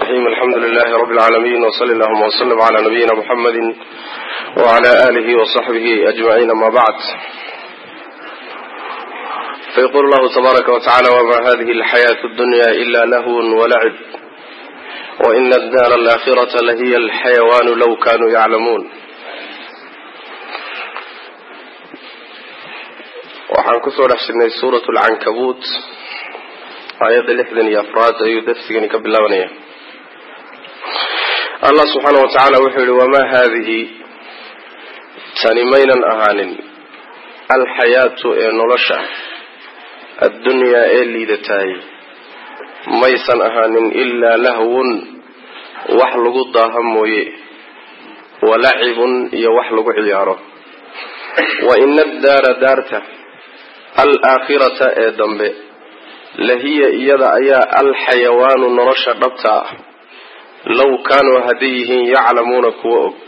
الرحيم الحمد لله رب العالمين وصلى اللهم وسلم على نبينا محمد وعلى آله وصحبه أجمعين ما بعد فيقول الله تبارك وتعالى وما هذه الحياة الدنيا إلا لهو ولعب وإن الدار الآخرة لهي الحيوان لو كانوا يعلمون waxaan kusoo dhex jirnay suurat lcankabuut aayadda lixdan iyo afraad ayuu darsigani ka bilaabanaya allah subxaana wa tacaala wuxuu yihi wamaa haadihi tani maynan ahaanin alxayaatu ee nolosha addunyaa ee liidataay maysan ahaanin ilaa lahwun wax lagu daaha mooye walacibun iyo wax lagu ciyaaro wa ina addaara daarta alaakhirata ee dambe lahiya iyada ayaa alxayawaanu nolosha dhabta ah low kaanuu hadday yihiin yaclamuuna kuwa og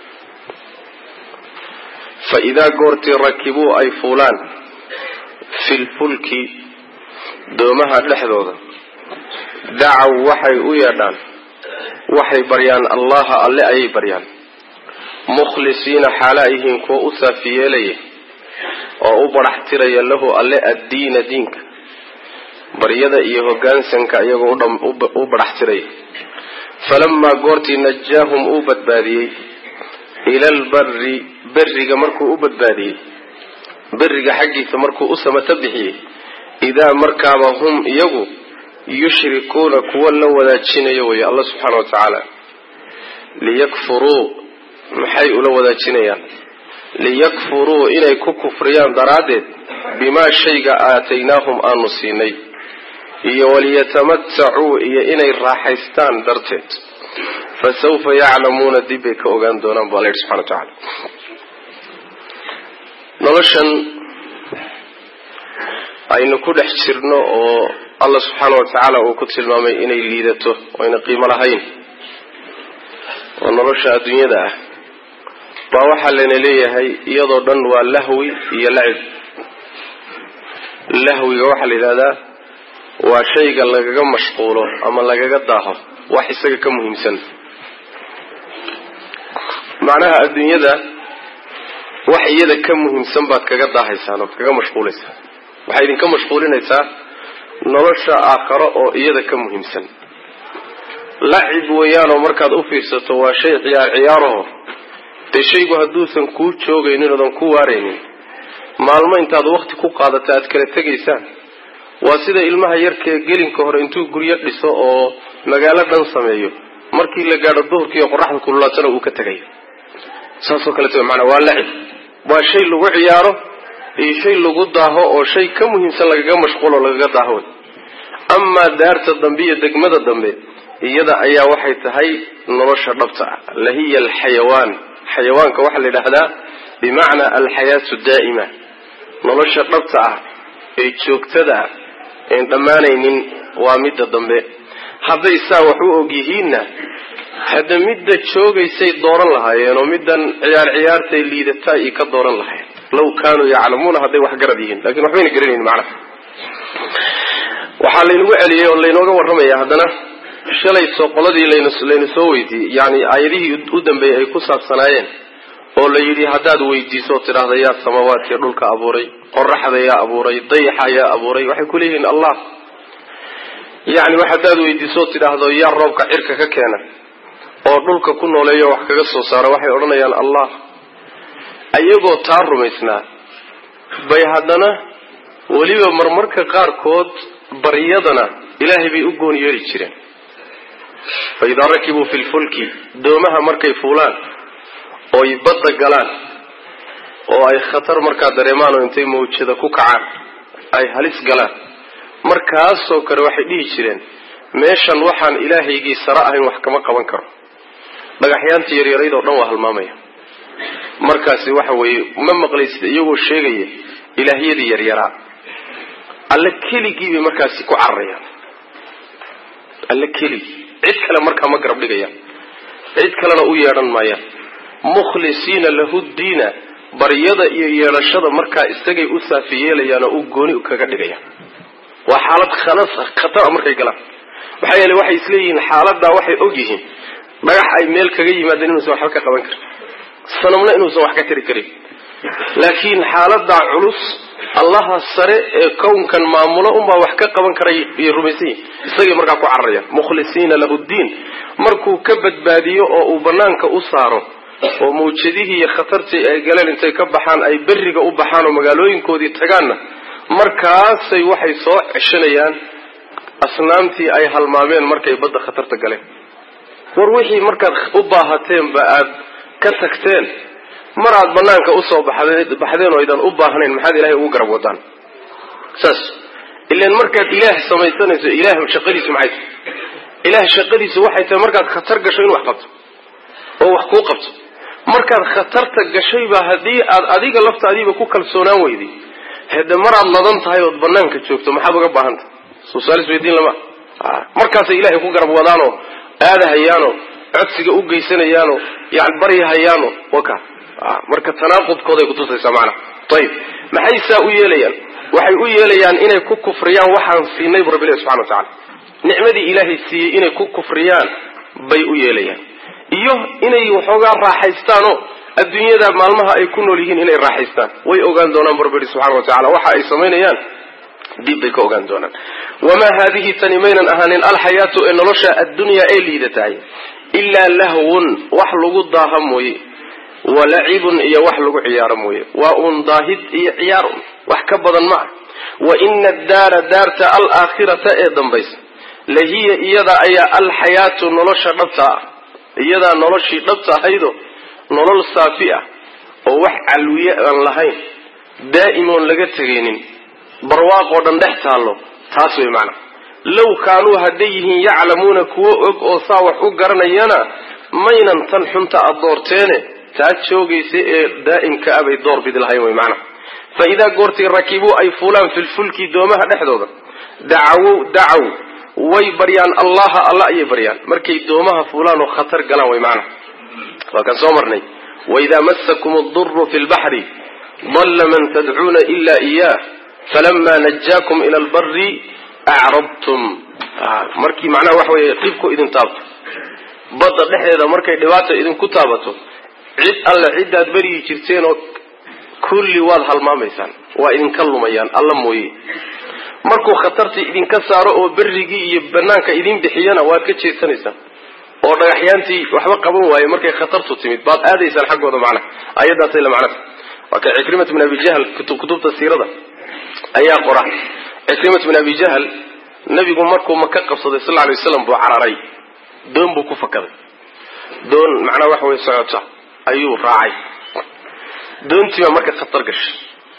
fa idaa goortii rakibuu ay fuulaan filfulki doomaha dhexdooda dacaw waxay u yeedhaan waxay baryaan allaha alle ayay baryaan mukhlisiina xaala ay yihiin kuwa u saafi yeelaya oo u badhax tiraya lahu alle addiina diinka baryada iyo hoggaansanka iyagoo u badhax tiraya falamaa goortii najaahum uu badbaadiyey ila albarri berriga markuu u badbaadiyey berriga xaggiisa markuu u samato bixiyey idaa markaaba hum iyagu yushrikuuna kuwa la wadaajinayo wey alla subxaana wa tacaala liyakfuruu maxay ula wadaajinayaan liyakfuruu inay ku kufriyaan daraaddeed bimaa shayga aataynaahum aanu siinay iyo waliyatamatacuu iyo inay raaxaystaan darteed fa sawfa yaclamuuna dib bay ka ogaan doonaan bu alla yidhi subxana wa tacaala noloshan aynu ku dhex jirno oo allah subxaana wa tacaala uu ku tilmaamay inay liidato oo ayna qiimo lahayn oo nolosha adduunyada ah baa waxaa layna leeyahay iyadoo dhan waa lahwi iyo lacib lahwiga waxaa la yidhahdaa waa shayga lagaga mashquulo ama lagaga daaho wax isaga ka muhiimsan macnaha adduunyada wax iyada ka muhiimsan baad kaga daahaysaan ood kaga mashquulaysaan waxay idinka mashquulinaysaa nolosha aakharo oo iyada ka muhiimsan lacib weeyaanoo markaad u fiirsato waa shay ciyaar ciyaaraho dee shaygu hadduusan kuu joogaynin oodan ku waaraynin maalmo intaad wakti ku qaadata aad kala tegaysaan waa sida ilmaha yarkee gelinka hore intuu guryo dhiso oo magaalo dhan sameeyo markii la gaadho duhurkiiyo qoraxda kululaatana uu ka tegayo saasoo kaleeto maanaa waa lacib waa shay lagu ciyaaro iyo shay lagu daaho oo shay ka muhiimsan lagaga mashquulo lagaga daaho amaa daarta dambe iyo degmada dambe iyada ayaa waxay tahay nolosha dhabta ah lahiya alxayawaan xayawaanka waxaa la yidhaahdaa bimacnaa alxayaatu daa'ima nolosha dhabta ah ee joogtada ah een dhammaanaynin waa midda dambe hadday saa wax u og yihiinna hadda midda joogaysay dooran lahaayeen oo middan ciyaar ciyaartay liidataa iyo ka dooran lahayen law kaanuu yaclamuuna hadday wax garad yihiin lakin waxbayna garanayn macnaha waxaa laynagu celiyey oo laynooga warramaya haddana shalay soo qoladii laynu soo weydiiyey yani aayadihii u dambeeyey ay ku saabsanaayeen oo la yidhi haddaad weydiiso oo tidhaahda yaa samaawaadkii dhulka abuuray qoraxda yaa abuuray dayaxa yaa abuuray waxay ku leeyihiin allah yani haddaad weydiiso oo tidhaahdo yaa roobka cirka ka keena oo dhulka ku nooleeyo wax kaga soo saara waxay odhanayaan allah ayagoo taa rumaysnaa bay haddana weliba marmarka qaarkood baryadana ilaahay bay u goon yeeri jireen fa idaa rakibuu fi lfulki doomaha markay fuulaan ooy badda galaan oo ay khatar markaa dareemaan oo intay mawjada ku kacaan ay halis galaan markaasoo kale waxay dhihi jireen meeshan waxaan ilaahaygii sare ahayn wax kama qaban karo dhagaxyaanta yaryarayd oo dhan waa halmaamaya markaasi waxa weeye ma maqlaysid iyagoo sheegaya ilaahyadii yaryaraa alle keligii bay markaasi ku cararayaan alle keligii cid kale markaa ma garab dhigayaan cid kalena u yeedhan maayaan mukhlisiina lahu diina baryada iyo yeedhashada markaa isagay u saafi yeelayaan oo u gooni kaga dhigayaan waa xaalad khalas khatara markay galaan maxaa yeele waxay isleeyihiin xaaladaa waxay og yihiin dhagax ay meel kaga yimaadeen inuusan waxba ka qaban karin sanamna inuusan wax ka tari karin laakiin xaaladaa culus allaha sare ee kownkan maamulo unbaa wax ka qaban karay iyo rumaysan yihin isagay markaa ku cararayaan mukhlisiina lahu ddiin markuu ka badbaadiyo oo uu banaanka u saaro oo mawjadihii iyo khatartii ay galeen intay ka baxaan ay berriga u baxaan oo magaalooyinkoodii tagaanna markaasay waxay soo ceshanayaan asnaamtii ay halmaameen markay badda khatarta galeen war wixii markaad u baahateenba aad ka tagteen mar aad banaanka usoo baxdeen oo aydan u baahnayn maxaad ilahay ugu garab wadaan saas ilan markaad ilaah samaysanayso ilaah shaqadiisu maxay tahay ilaah shaqadiisu waxay tahay markaad khatar gasho in wax qabto oo wax kuu qabto markaad khatarta gashayba haddii aad adiga laftaadiiba ku kalsoonaan weyday hede maraad ladan tahay ood banaanka joogto maxaad uga baahantahay soosalis weydiin lama markaasay ilahay ku garab wadaanoo aadahayaanoo codsiga u geysanayaanoo yani baryahayaano waka marka tanaaqudkooday kutusaysaa macnaha ayib maxay saa u yeelayaan waxay u yeelayaan inay ku kufriyaan waxaan siinay bu rabbi ilahi subxana wa tacala nicmadii ilaahay siiyey inay ku kufriyaan bay u yeelayaan iyo inay waxoogaa raaxaystaanoo adduunyada maalmaha ay ku nool yihiin inay raaxaystaan way ogaan doonaan bu rabbi ihi subxana wa tacala waxa ay samaynayaan dib bay ka ogaan doonaan wamaa haadihi tani maynan ahaanin alxayaatu ee nolosha addunyaa ee liidatahay ilaa lahwun wax lagu daaha mooye walacibun iyo wax lagu ciyaaro mooye waa uun daahid iyo ciyaar un wax ka badan ma ah wa ina addaara daarta alaakhirata ee dambaysa lahiya iyada ayaa alxayaatu nolosha dhabta ah iyadaa noloshii dhabta ahaydo nolol saafi ah oo wax calwiye aan lahayn daa'imoon laga tegaynin barwaaqoo dhan dhex taallo taas way macana low kaanuu hadday yihiin yaclamuuna kuwo og oo saa wax u garanayana maynan tan xunta aad doorteene taa joogaysa ee daa'imka ah bay door bidi lahayn way macana fa idaa goortii rakibuu ay fuulaan filfulki doomaha dhexdooda dacawow dacaw way baryaan allaha alla ayay baryaan markay doomaha fuulaan oo khatar galaan way macana waa kaan soo marnay waidaa massakum aduru fi lbaxri dalla man tadcuuna ila iyaah falama najaakum ila albari acrabtum markii macnaha waxa weeye dhibku idin taabto badda dhexdeeda markay dhibaata idinku taabato cid alle ciddaad beryi jirteen oo kulli waad halmaamaysaan waa idinka lumayaan alla mooye markuu khatartii idinka saaro oo berrigii iyo banaanka idin bixiyana waad ka jeesanaysaan oo dhagaxyaantii waxba qaban waaye markay khatartu timid baad aadaysaan xaggooda macnaha ayadaasay la macnaha waa ka cikrimat bin abi jahl kutubta siirada ayaa qora cikrimat bin abi jahl nabigu markuu maka qabsaday sal alay waslam buu cararay doon buu ku fakaday doon macnaha waxa way socota ayuu raacay doontii baa marka khatar gashay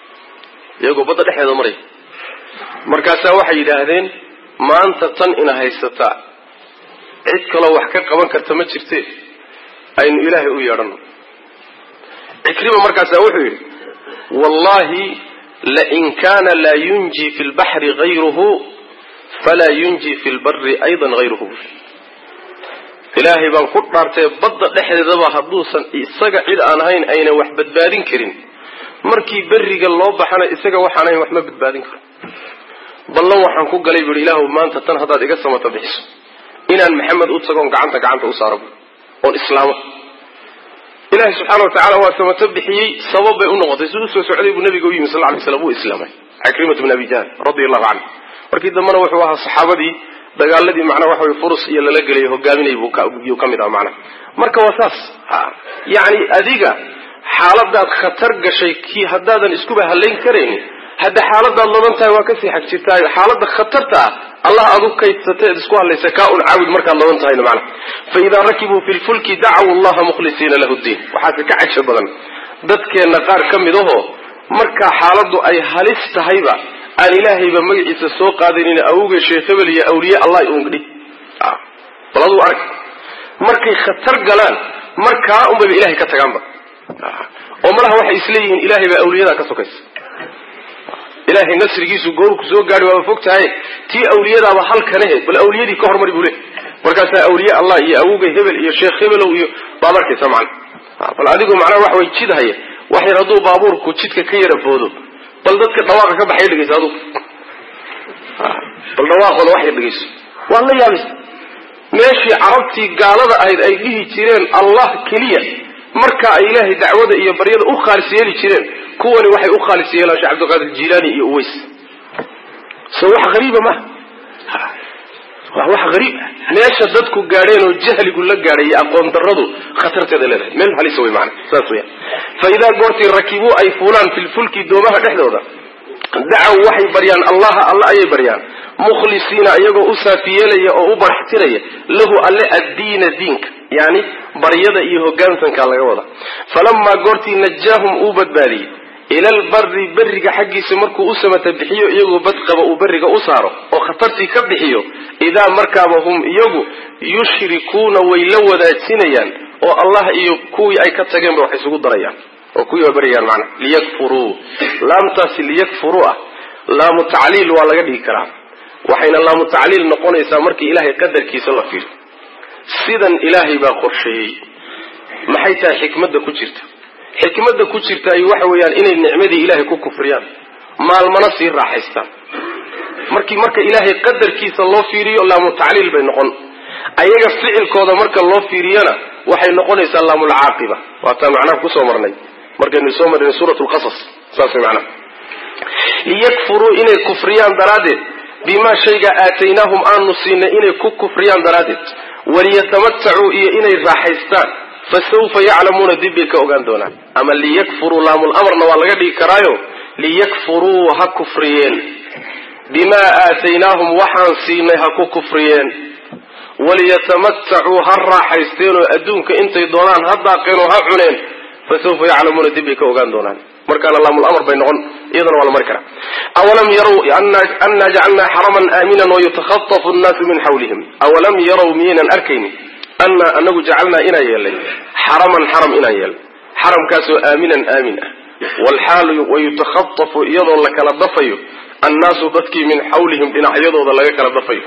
iyagoo badda dhexdeeda maray markaasaa waxay yidhaahdeen maanta tan ina haysataa cid kaloo wax ka qaban karta ma jirte aynu ilaahay u yeedhano cikrima markaasaa wuxuu yidhi wallahi lain kana laa yunji fi lbaxri hayruhu falaa yunji fi lbari aydan hayruhu ilaahay baan ku dhaartay badda dhexdeedaba hadduusan isaga cid aan ahayn ayna wax badbaadin karin markii berriga loo baxana isaga waxaan ahayn wax ma badbaadin karo ballan waxaan ku galay buuhi ilaahu maanta tan haddaad iga samata bixiso inaan maxamed u tagoon gacanta gacanta u saaro oon islaamo ilaahay subxaana wa tacala waa samato bixiyey sabab bay u noqotay si usoo socday buu nabiga u yimi sal lay slam uu islaamay cikrimat bin abi jahl radi allahu canhu markii dambena wuxuu ahaa saxaabadii dagaaladii macnaa waxa wey furus iyo lala gelay hogaaminay buu ka mid aha macnaha marka waa saas yacni adiga xaaladaad khatar gashay kii haddaadan iskuba halayn karaynin hadda xaaladaad ladan tahay waa kasii xag jirtaa xaalada khatarta ah allah aad u kaydsata eed isku hadlaysa kaa un caabud markaad ladan tahayna macna fa idaa rakibuu fi lfulki dacaw allaha mukhlisiina lahu ddiin waxaase ka caja badan dadkeenna qaar ka mid ahoo markaa xaaladdu ay halis tahayba aan ilaahayba magaciisa soo qaadanin awge sheekh hebel iyo awliye allah ungdhi bal aduu arag markay khatar galaan markaa unbayba ilahay ka tagaanba oo malaha waxay isleeyihiin ilahay baa awliyadaa ka sokaysa ilaahay nasrigiisu goorku soo gaari waaba fog tahay tii awliyadaaba halkanahe bal awliyadii ka hormari buu le markaasaa awliye allah iyo awogay hebel iyo sheekh hebelow iyo baad arkaysa macna bal adigu macnaha waxa way jid haya wax yar hadduu baabuurku jidka ka yara boodo bal dadka dhawaaqa ka baxay dhegeyso adugu bal dhawaaqooda wax yar dhegeyso waad la yaabaysa meeshii carabtii gaalada ahayd ay dhihi jireen allah keliya marka ay ilaahay dacwada iyo baryada u khaalis yeeli jireen kuwani waxay u khaalis yeelaan sheekh cabdilqaadir jilaani iyo uways so wax hariiba maha waa wax hariib ah meesha dadku gaadheen oo jahligu la gaadhay iyo aqoon daradu khatarteeda leedahay meel halisa wey maana saas weya fa idaa goortii rakibuu ay fuulaan filfulki doomaha dhexdooda dacaw waxay baryaan allaha alla ayay baryaan mukhlisiina iyagoo u saafiyeelaya oo u baraxtiraya lahu alle addiina diinka yani baryada iyo hogaansankaa laga wada falamaa goortii najaahum uu badbaadiyey ila albari beriga xaggiisa markuu u samata bixiyo iyagoo badqaba uu beriga u saaro oo khatartii ka bixiyo idaa markaaba hum iyagu yushrikuuna way la wadaajinayaan oo allah iyo kuwii ay ka tageenba wax isugu darayaan oo kuwii baryayaan macnaa liyakfuruu laamtaasi liyakfuruu ah laamu tacliil waa laga dhigi karaa waxayna laamu tacliil noqonaysaa markii ilaahay qadarkiisa la fiiro sidan ilaahay baa qorsheeyey maxay tahay xikmadda ku jirta xikmadda ku jirta ay waxa weeyaan inay nicmadii ilaahay ku kufriyaan maalmana sii raaxaystaan markii marka ilaahay qadarkiisa loo fiiriyo laamu tacliil bay noqon ayaga ficilkooda marka loo fiiriyana waxay noqonaysaa laamulcaaqiba waataan macnaha kusoo marnay markaynu soo marnay suurat lqasas saas way macnaha liyakfuruu inay kufriyaan daraaddeed bimaa shayga aataynaahum aanu siinay inay ku kufriyaan daraaddeed waliyatamatacuu iyo inay raaxaystaan fasawfa yaclamuuna dib bay ka ogaan doonaan ama liyakfuruu laamulamarna waa laga dhigi karaayo liyakfuruu ha kufriyeen bimaa aataynaahum waxaan siinay ha ku kufriyeen waliyatamatacuu ha raaxaysteen oo adduunka intay doonaan ha daaqeen oo ha cuneen fasawfa yaclamuuna dib bay ka ogaan doonaan markaana laamulamar bay noqon iyadana waa la mari karaa awalam yarow annaa jacalnaa xaraman aaminan wayutakhatafu nnaasu min xawlihim awalam yarow miyaynan arkaynin annaa anagu jacalnaa inaan yeelnay xaraman xaram inaan yeelnay xaramkaasoo aaminan aamin ah walxaalu wayutakhatafu iyadoo la kala dafayo annaasu dadkii min xawlihim dhinacyadooda laga kala dafayo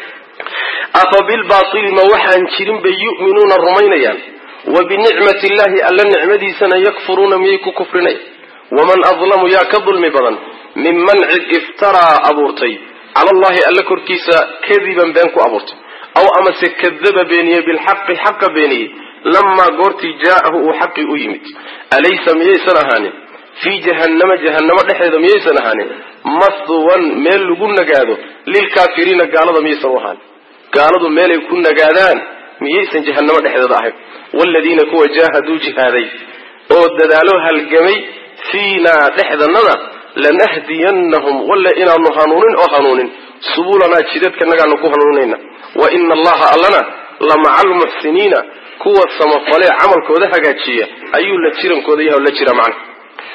afa bilbaili ma waxaan jirin bay yu'minuuna rumaynayaan wa binicmati illahi alla nicmadiisana yakfuruuna miyay ku kufrinaya waman adlamu yaa ka dulmi badan minman cid iftaraa abuurtay cala allahi alla korkiisa kadiban been ku abuurtay aw amase kadaba beeniyey bilxaqi xaqa beeniyey lamaa goortii jaa'ahu uu xaqii u yimid alaysa miyaysan ahaanin fii jahannama jahannamo dhexeeda miyaysan ahaanin mahwan meel lagu nagaado lilkaafiriina gaalada miyaysan u ahaanin gaaladu meelay ku nagaadaan miyaysan jahannamo dhexdeeda ahayn waaladiina kuwa jaahaduu jihaaday oo dadaalo halgamay fiinaa dhexdanada lanahdiyannahum walle inaanu hanuunin oo hanuunin subulanaa jidadkanagaanu ku hanuuninayna wa ina allaha allana la maca almuxsiniina kuwa samafalee camalkooda hagaajiya ayuu la jirankooda yaha la jira macna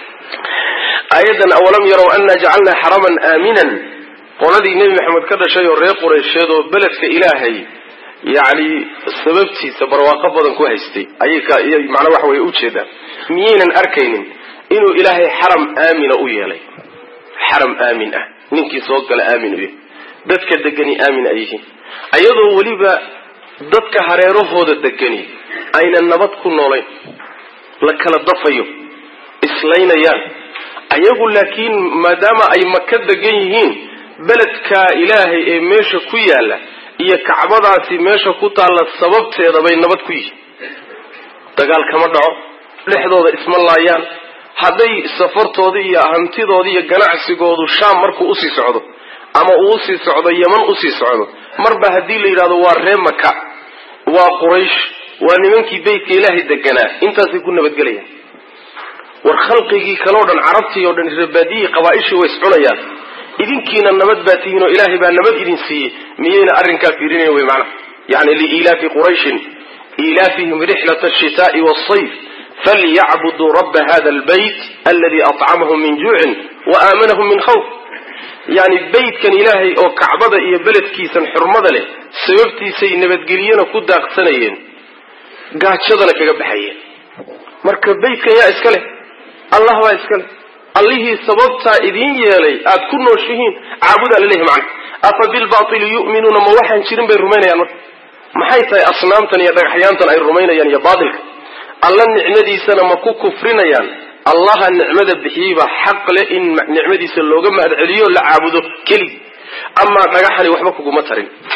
aayadan awalam yarow annaa jacalnaa xaraman aaminan qoladii nebi maxamed ka dhashay oo reer qureysheed oo beledka ilaahay yacni sababtiisa barwaaqo badan ku haystay ayay macnaa waxa weye ujeedaan miyaynan arkaynin inuu ilaahay xaram aamina u yeelay xaram aamin ah ninkii soo gala aamin u yahay dadka degani aamin ay yihiin ayadoo weliba dadka hareerahooda degani ayna nabad ku noolayn la kala dafayo islaynayaan ayagu laakiin maadaama ay maka degan yihiin beledka ilaahay ee meesha ku yaalla iyo kacbadaasi meesha ku taalla sababteeda bay nabad ku yihiin dagaal kama dhaco dhexdooda isma laayaan hadday safartoodii iyo hantidoodii iyo ganacsigoodu shaam markuu usii socdo ama uu usii socdo yeman usii socdo marba haddii la yidhahdo waa ree maka waa quraysh waa nimankii beytka ilaahay deganaa intaasay ku nabadgelayaan war khalqigii kaleo dhan carabtii oo dhan rebaadiyii qabaaishii way iscunayaan idinkiina nabad baa tihiin oo ilaahay baa nabad idin siiyey miyayna arrinkaa fiirinayn wey macnaha yani liilaafi qurayshin ilaafihim rixlat ashitaai wasayf falyacbuduu raba hada albayt aladi acamahum min juucin wa aamanahum min khawf yani beytkan ilaahay oo kacbada iyo beledkiisan xurmada leh sababtiisay nabadgelyana ku daaqsanayeen gaajadana kaga baxayeen marka beytkan yaa iska leh allah baa iska leh allihii sababtaa idiin yeelay aad ku nooshihiin caabudaa laleeyahy macna afa bilbaili yu'minuuna ma waxaan jirin bay rumaynayaan marka maxay tahay asnaamtan iyo dhagaxyaantan ay rumaynayaan iyo baatilka alla nicmadiisana ma ku kufrinayaan allaha nicmada bixiyeyba xaq leh in nicmadiisa looga mahad celiyo la caabudo keligi amaa dhagaxani waxba kuguma tarin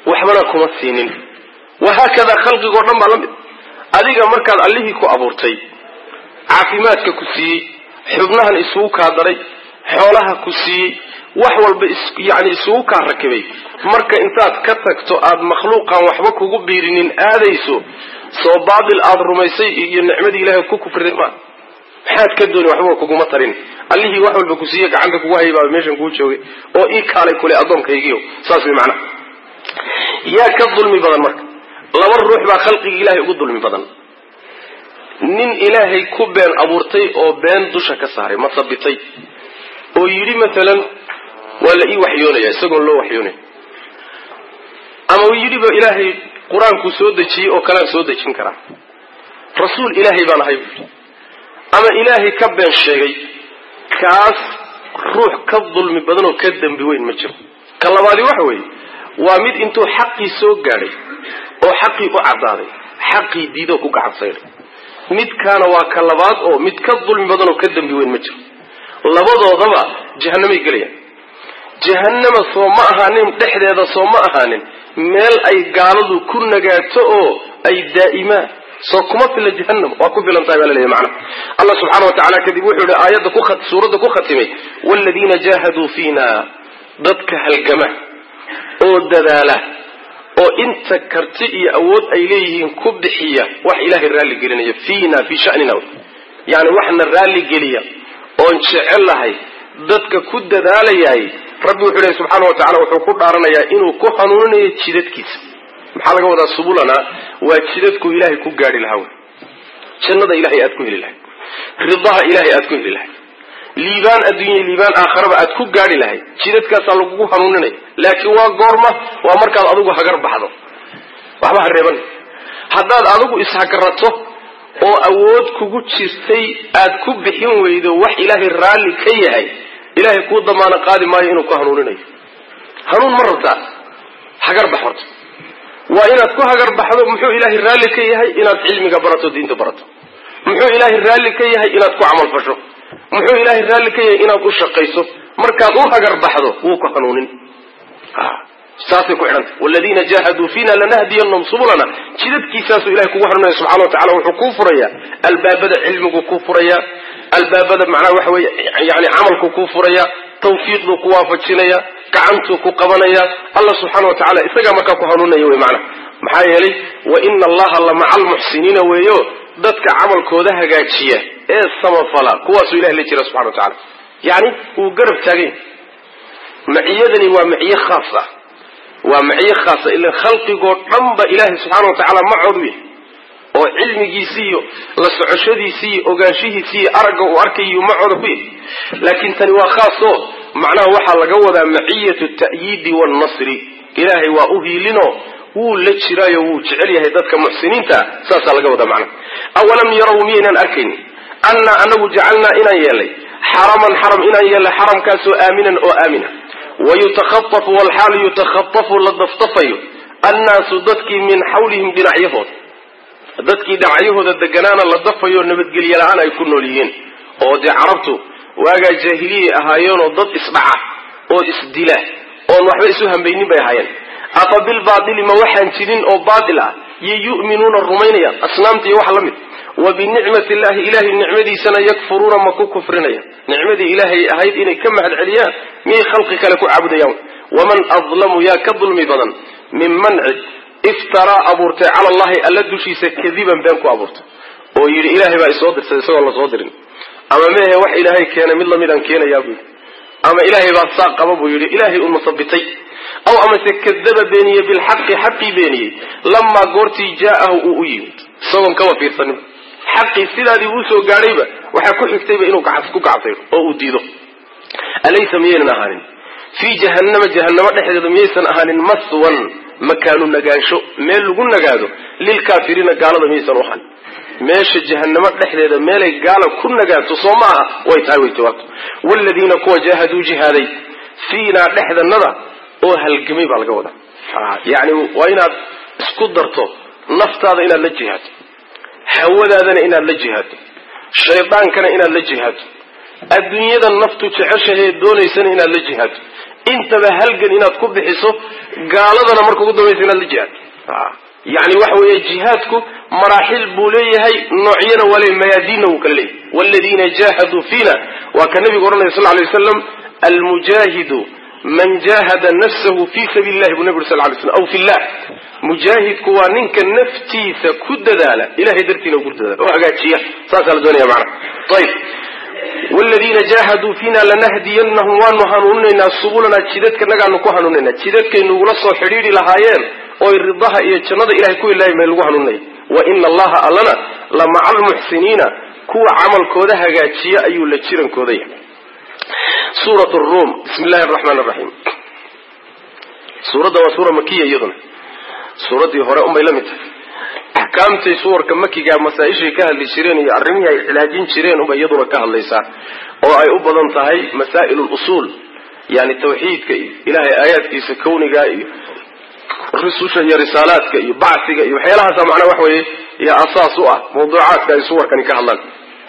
waxbana kuma siinin wahaakadaa khalqigoo dhan baa la mid adiga markaad allihii ku abuurtay caafimaadka ku siiyey xubnahan isugu kaa daray xoolaha ku siiyey wax walba yani isugu kaa rakibay marka intaad ka tagto aad makhluuqan waxba kugu biirinin aadayso soo baatil aada rumaysay iyo nicmadii ilahay ku kufriday maa maxaad ka dooni waxba kuguma tarin allihii wax walba ku siiye gacanta kugu hayay baa meeshan kuu joogay oo ii kaalay kule addoonkaygiio saas way macnaha yaa ka dulmi badan marka laba ruux baa khalqigii ilahay ugu dulmi badan nin ilaahay ku been abuurtay oo been dusha ka saaray ma sabitay oo yidhi maalan waa la ii waxyoonaya isagoon loo waxyoonay ama uu yidhiba ilaahay qur-aankuu soo dejiyey oo kalean soo dejin karaa rasuul ilaahay baan ahay buu yidhi ama ilaahay ka been sheegay kaas ruux ka dulmi badan oo ka dembi weyn ma jiro ka labaadi waxa weeye waa mid intuu xaqii soo gaadhay oo xaqii u caddaaday xaqii diidoo ku gacansaydhay midkaana waa ka labaad oo mid ka dulmi badan oo ka dembi weyn ma jiro labadoodaba jahanamay gelayaan jahannama soo ma ahaanin dhexdeeda soo ma ahaanin meel ay gaaladu ku nagaato oo ay daa'imaan soo kuma fila jahannam waa ku filan tahay baa laleeyahy macana allah subxaana wa tacala kadib wuxuu yihi aayadda ku suuradda ku khatimay waaladiina jaahaduu fiina dadka halgama oo dadaala oo inta karti iyo awood ay leeyihiin ku bixiya wax ilaahay raalli gelinaya fiina fii shanina yani waxna raalli geliya oon jecelahay dadka ku dadaalayahay rabbi wuxuu lehy subxaana wa tacala wuxuu ku dhaaranayaa inuu ku hanuuninayo jidadkiisa maxaa laga wadaa subulana waa jidadku ilaahay ku gaari lahaa wey jannada ilahay aad ku heli lahay ridaha ilahay aad ku heli lahay liibaan adduunya liibaan aakharaba aad ku gaari lahay jidadkaasaa lagugu hanuuninaya laakiin waa goorma waa markaad adigu hagar baxdo waxba ha reeban haddaad adigu ishagarato oo awood kugu jirtay aad ku bixin weydo wax ilaahay raalli ka yahay ilaahay kuu damaano qaadi maayo inuu ku hanuuninayo hanuun ma rabtaa hagar bax horta waa inaad ku hagar baxdo muxuu ilaahay raalli ka yahay inaad cilmiga barato diinta barato muxuu ilaahay raalli ka yahay inaad ku camal fasho muxuu ilaahay raalli ka yahay inaad u shaqayso markaad u hagar baxdo wuu ku hanuunin saasay ku xidhanta waladiina jaahaduu fiina lanahdiyanahum subulana jidadkiisaasuu ilahay kugu hanuunaya subxana wa tacala wuxuu kuu furayaa albaabada cilmigu kuu furayaa albaabada macnaha waxa weeye yani camalku kuu furaya tawfiiqduu ku waafajinaya gacantuu ku qabanaya allah subxaana wa tacala isagaa markaa ku hanuunaya wey macnaha maxaa yeelay wa ina allaha la maca almuxsiniina weeyo dadka camalkooda hagaajiya ee samafala kuwaasuu ilahay la jira subxana wa tacala yani wuu garab taaganya maciyadani waa maciye khaas ah waa maciye khaasa ila khalqigoo dhan ba ilaahay subxaana wa tacaala macoodu yahay oo cilmigiisii iyo la socoshadiisii iyo ogaanshihiisii iyo aragga uu arkayo macooda ku yahay laakiin tani waa khaas oo macnaha waxaa laga wadaa maciyatu ta'yiidi waalnasri ilaahay waa u hiilinoo wuu la jiraayo wuu jecel yahay dadka muxsiniinta saasaa laga wadaa macnaha awalam yarow miyaynaan arkaynin annaa anagu jacalnaa inaan yeelnay xaraman xaram inaan yeelnay xaramkaasoo aaminan oo aamina wayutakhaafu walxaal yutakhaafu la dafdafayo annaasu dadkii min xawlihim dhinacyahooda dadkii dhinacyahooda deganaana la dafayo nabadgelye la-aan ay ku nool yihiin oo dee carabtu waagaa jaahiliyay ahaayeenoo dad isdhaca oo isdila oon waxba isu hambaynin bay ahaayeen afa bilbaatili ma waxaan jirin oo baatil ah yo yu'minuuna rumaynayaan asnaamta iyo wax la mid wa binicmati illahi ilahay nicmadiisana yakfuruuna ma ku kufrinaya nicmadii ilaahay ahayd inay ka mahad celiyaan miyay khalqi kale ku caabudayaan waman adlamu yaa ka dulmi badan minman cid iftaraa abuurtay cala allahi alla dushiisa kadiban been ku abuurtay oo yidhi ilaahay baa isoo dirtay isagoo lasoo dirin ama mehe wax ilaahay keenay mid lamidaan keenayaa buu yidhi ama ilaahay baa saa qaba buu yidhi ilaahay u masabitay aw amase kadaba beeniyey bilxaqi xaqii beeniyey lamaa goortii jaa'ahu uu u yimid isagoon kaba fiirsanin xaqii sidaadii uu soo gaadhayba waxaa ku xigtayba inuu ku gacsayo oo uu diido alaysa miyaynan ahaanin fii jahannama jahannamo dhexdeeda miyaysan ahaanin maswan makaanu nagaansho meel lagu nagaado lilkaafiriina gaalada miyaysan u ahaanin meesha jahannamo dhexdeeda meelay gaala ku nagaato soo ma aha way tahay way jawaabto waaladiina kuwa jaahaduu jihaaday fiinaa dhexdanada oo halgamay baa laga wadaa yani waa inaad isku darto naftaada inaad la jihaado hawadaadana inaad la jihaado shaydaankana inaad la jihaado adduunyada naftu jeceshahee doonaysana inaad la jihaado intaba halgan inaad ku bixiso gaaladana marka ugu dambaysa inaad la jihaad yani waxa weeye jihaadku maraaxil buu leeyahay noocyana waa leeyahy mayaadiinna wuu kala leeyahy waladiina jaahaduu fiina waa ka nabigu odhanaya sal lay waslam almujaahidu man jaahada nafsahu fi sabiili llahi buu nabi uri sal lay slam aw fi llah mujaahidku waa ninka naftiisa ku dadaala ilahay dartiina ku dadaala oo hagaajiya saasaa la doonaya macana ayib wladiina jaahaduu fiina lanahdiyanahum waanu hanuuninaynaa subulana jidadkanagaanu ku hanuuninaa jidadkaynugula soo xidhiidhi lahaayeen oy ridaha iyo jannada ilahay ku ilahay may lagu hanuuninaya wa ina allaha allana la maca almuxsiniina kuwa camalkooda hagaajiya ayuu la jirankooda yahay suurat rum bismi llahi araxmaan araxiim suuradda waa suura makiya iyaduna suuraddii hore unbay la mid tahay axkaamtay suwarka makiga masaa-ishay ka hadli jireen iyo arrimihii ay cilaajin jireen unbay iyaduna ka hadlaysaa oo ay u badan tahay masaa'il lusuul yani tawxiidka iyo ilahay aayaadkiisa kawniga iyo rususha iyo risaalaadka iyo bacsiga iyo waxyaalahaasa macnaa wax weeye iyo asaas u ah mawduucaadka ay suwarkani ka hadlaan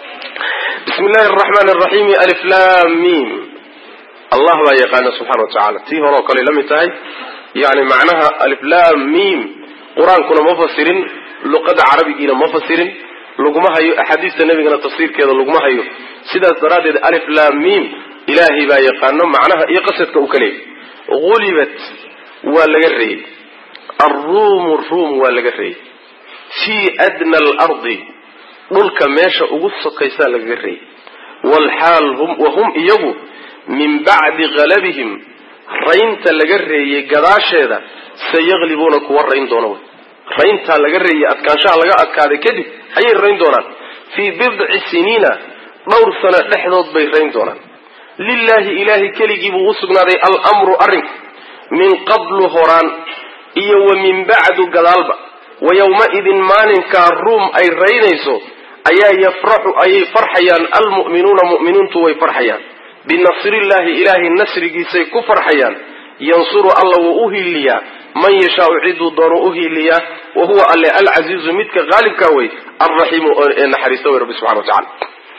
bismi llahi araxmaan araxiim alif lam mim allah baa yaqaana subxana wa tacala tii hore oo kale la mid tahay yani macnaha alif lam mim qur-aankuna ma fasirin luqada carabigiina ma fasirin laguma hayo axaadiista nebigana tafsiirkeeda laguma hayo sidaas daraaddeed alif lam mim ilaahay baa yaqaano macnaha iyo qasadka uu ka leeyay gulibat waa laga reeyey alruumu ruum waa laga reeyey fii adna alardi dhulka meesha ugu sokaysaa lagaga reeyey walxaal hum wahum iyagu min bacdi galabihim raynta laga reeyey gadaasheeda sayaqlibuuna kuwa rayn doona wy rayntaa laga reeyey adkaanshaha laga adkaaday kadib ayay rayn doonaan fii bidci siniina dhowr sano dhexdood bay rayn doonaan lilaahi ilaahay keligii buu u sugnaaday almru arrinku min qablu horaan iyo wa min bacdu gadaalba wa yowma-idin maalinkaa ruum ay raynayso ayaa yafraxu ayay farxayaan almu'minuuna mu'miniintu way farxayaan binasrillaahi ilaahay nasrigiisay ku farxayaan yansuru alla wuu u hiiliyaa man yashaau ciduu doonu u hiiliyaa wa huwa alle alcasiizu midka qaalibkaa wey alraxiimu ee naxariista wey rabbi subxana wa tacala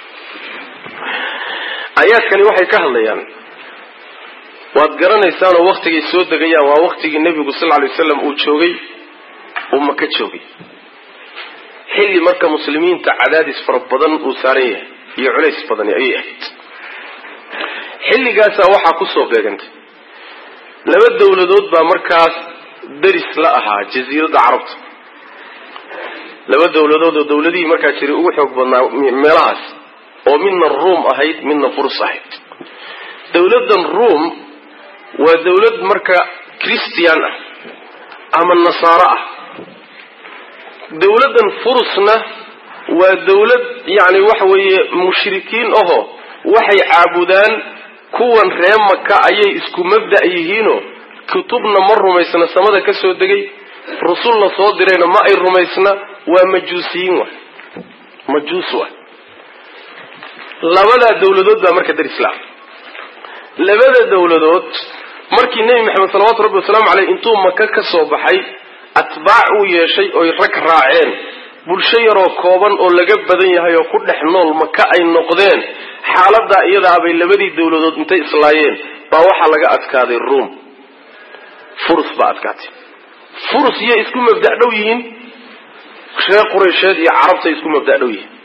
aayaadkani waxay ka hadlayaan waad garanaysaanoo waktigay soo degayaan waa waktigii nebigu sal ly waslam uu joogay uu maka joogay xilli marka muslimiinta cadaadis fara badan uu saaran yahay iyo culays badani ayay ahayd xilligaasaa waxaa kusoo beegantay laba dawladood baa markaas deris la ahaa jasiiradda carabta laba dawladood oo dawladihii markaa jiray ugu xoog badnaa meelahaas oo midna ruum ahayd midna furus ahayd dawladdan ruum waa dawlad marka christian ah ama nasaaro ah dawladdan furusna waa dawlad yacni waxa weeye mushrikiin ahoo waxay caabudaan kuwan ree maka ayay isku mabda' yihiinoo kutubna ma rumaysna samada ka soo degay rusul la soo dirayna ma ay rumaysna waa majuusiyiin wa majuus wa labadaa dawladood baa marka darisla labada dawladood markii nebi maxamed salawatu rabbi wasalaamu caleyh intuu maka ka soo baxay atbaac uu yeeshay oy rag raaceen bulsho yaroo kooban oo laga badan yahay oo ku dhex nool maka ay noqdeen xaaladaa iyadaabay labadii dawladood intay islaayeen baa waxaa laga adkaaday ruum furus baa adkaatay furus yay isku mabda' dhow yihiin reer quraysheed iyo carabtay isku mabda' dhow yihiin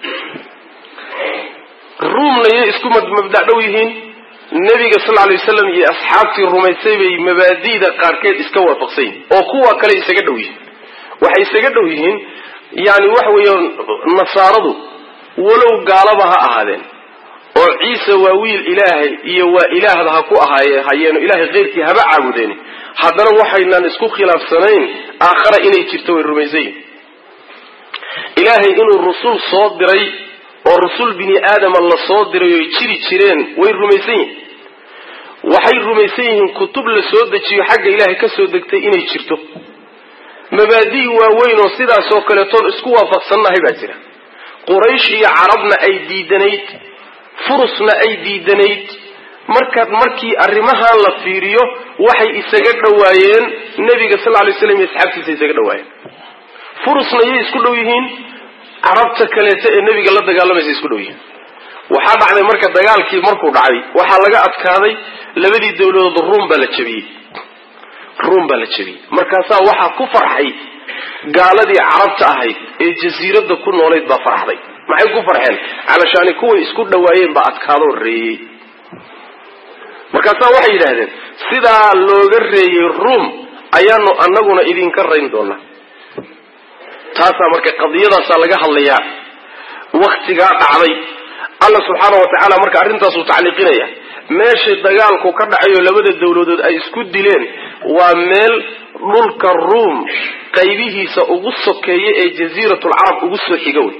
ruumna yay isku mabda' dhow yihiin nebiga sal ly waslam iyo asxaabtii rumaysay bay mabaadi'da qaarkeed iska waafaqsan yihin oo kuwa kale isaga dhow yihiin waxay isaga dhow yihiin yani waxa weeye nasaaradu walow gaalaba ha ahaadeen oo ciise waa wiil ilaahay iyo waa ilaahda ha ku ahaaye hayeeno ilaahay keyrkii haba caabudeeni haddana waxaynaan isku khilaafsanayn aakhara inay jirto way rumaysan yihin ilaahay inuu rusul soo diray oo rusul bini aadama la soo diray oy jiri jireen way rumaysan yihin waxay rumaysan yihiin kutub la soo dejiyo xagga ilaahay ka soo degtay inay jirto mabaadi' waaweyn oo sidaasoo kaletoon isku waafaqsannahay baa jira quraysh iyo carabna ay diidanayd furusna ay diidanayd markaad markii arrimahan la fiiriyo waxay isaga dhowaayeen nebiga sal ly slam iyo asxaabtiisa isaga dhowaayeen furusna yay isku dhow yihiin carabta kaleeto ee nebiga la dagaalamaysa isku dhow yihiin waxaa dhacday marka dagaalkii markuu dhacay waxaa laga adkaaday labadii dawladood ruum baa la jebiyey ruum baa la jebiyey markaasaa waxaa ku farxay gaaladii carabta ahayd ee jasiiradda ku noolayd baa farxday maxay ku farxeen calashaani kuway isku dhawaayeen baa adkaadoo reeyey markaasaa waxay yidhaahdeen sidaa looga reeyey ruum ayaanu annaguna idinka rayn doonaa taasaa marka qadiyadaasaa laga hadlayaa waktigaa dhacday alla subxaana wa tacaala marka arrintaasuu tacliiqinaya meeshay dagaalku ka dhacayo labada dawladood ay isku dileen waa meel dhulka ruum qaybihiisa ugu sokeeya ee jasiiratulcarab ugu soo xiga wey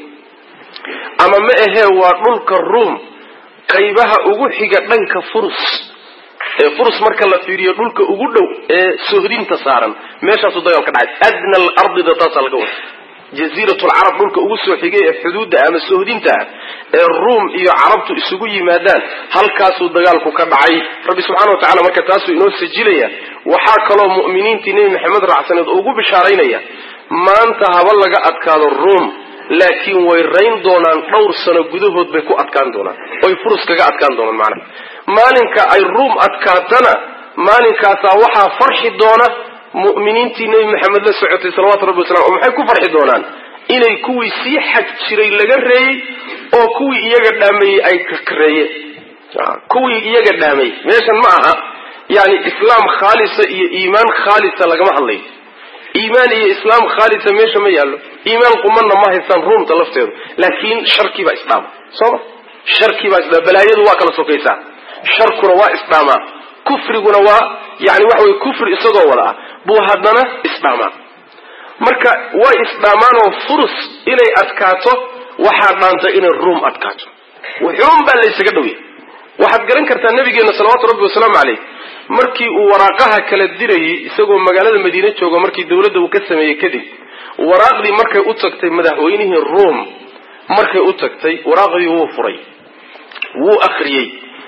ama ma ahee waa dhulka ruum qaybaha ugu xiga dhanka furus ee furus marka la fiiriyo dhulka ugu dhow ee sohdinta saaran meeshaasuu dagaal ka dhacay adna alardida taasaa laga wada jasiiratulcarab dhulka ugu soo xigay ee xuduudda ama sohdinta ah ee ruum iyo carabtu isugu yimaadaan halkaasuu dagaalku ka dhacay rabbi subxana wa tacala marka taasuu inoo sajilaya waxaa kaloo mu'miniintii nebi maxamed raacsaneed ugu bishaaraynaya maanta haba laga adkaado ruum laakiin way rayn doonaan dhowr sano gudahood bay ku adkaan doonaan oy furus kaga adkaan doonaan macnaha maalinka ay ruum adkaatana maalinkaasaa waxaa farxi doona mu'miniintii nebi maxamed la socotay salawatu rabbi wasalam oo maxay ku farxi doonaan inay kuwii sii xag jiray laga reeyey oo kuwii iyaga dhaameeyey ay kareeyeen kuwii iyaga dhaameeyey meeshan ma aha yani islaam khaalisa iyo iimaan khaalisa lagama hadlayo iimaan iyo islaam khaalisa meesha ma yaallo iimaan qumanna ma haystaan ruumta lafteedu laakiin sharkii baa isdhaama sooma sharkii baa isdhaama balaayadu waa kala sokaysaa sharkuna waa isdhaamaa kufriguna waa yani waxa weye kufri isagoo wada ah buu haddana isdhaamaa marka way isdhaamaanoo furus inay adkaato waxaa dhaanta inay ruum adkaato wuxuun baa laysaga dhowya waxaad garan kartaa nabigeena salawaatu rabbi wasalaamu caleyh markii uu waraaqaha kala dirayay isagoo magaalada madiine joogo markii dawladda uu ka sameeyey kadib waraaqdii markay u tagtay madaxweynihii ruom markay u tagtay waraaqdii wuu furay wuu akriyey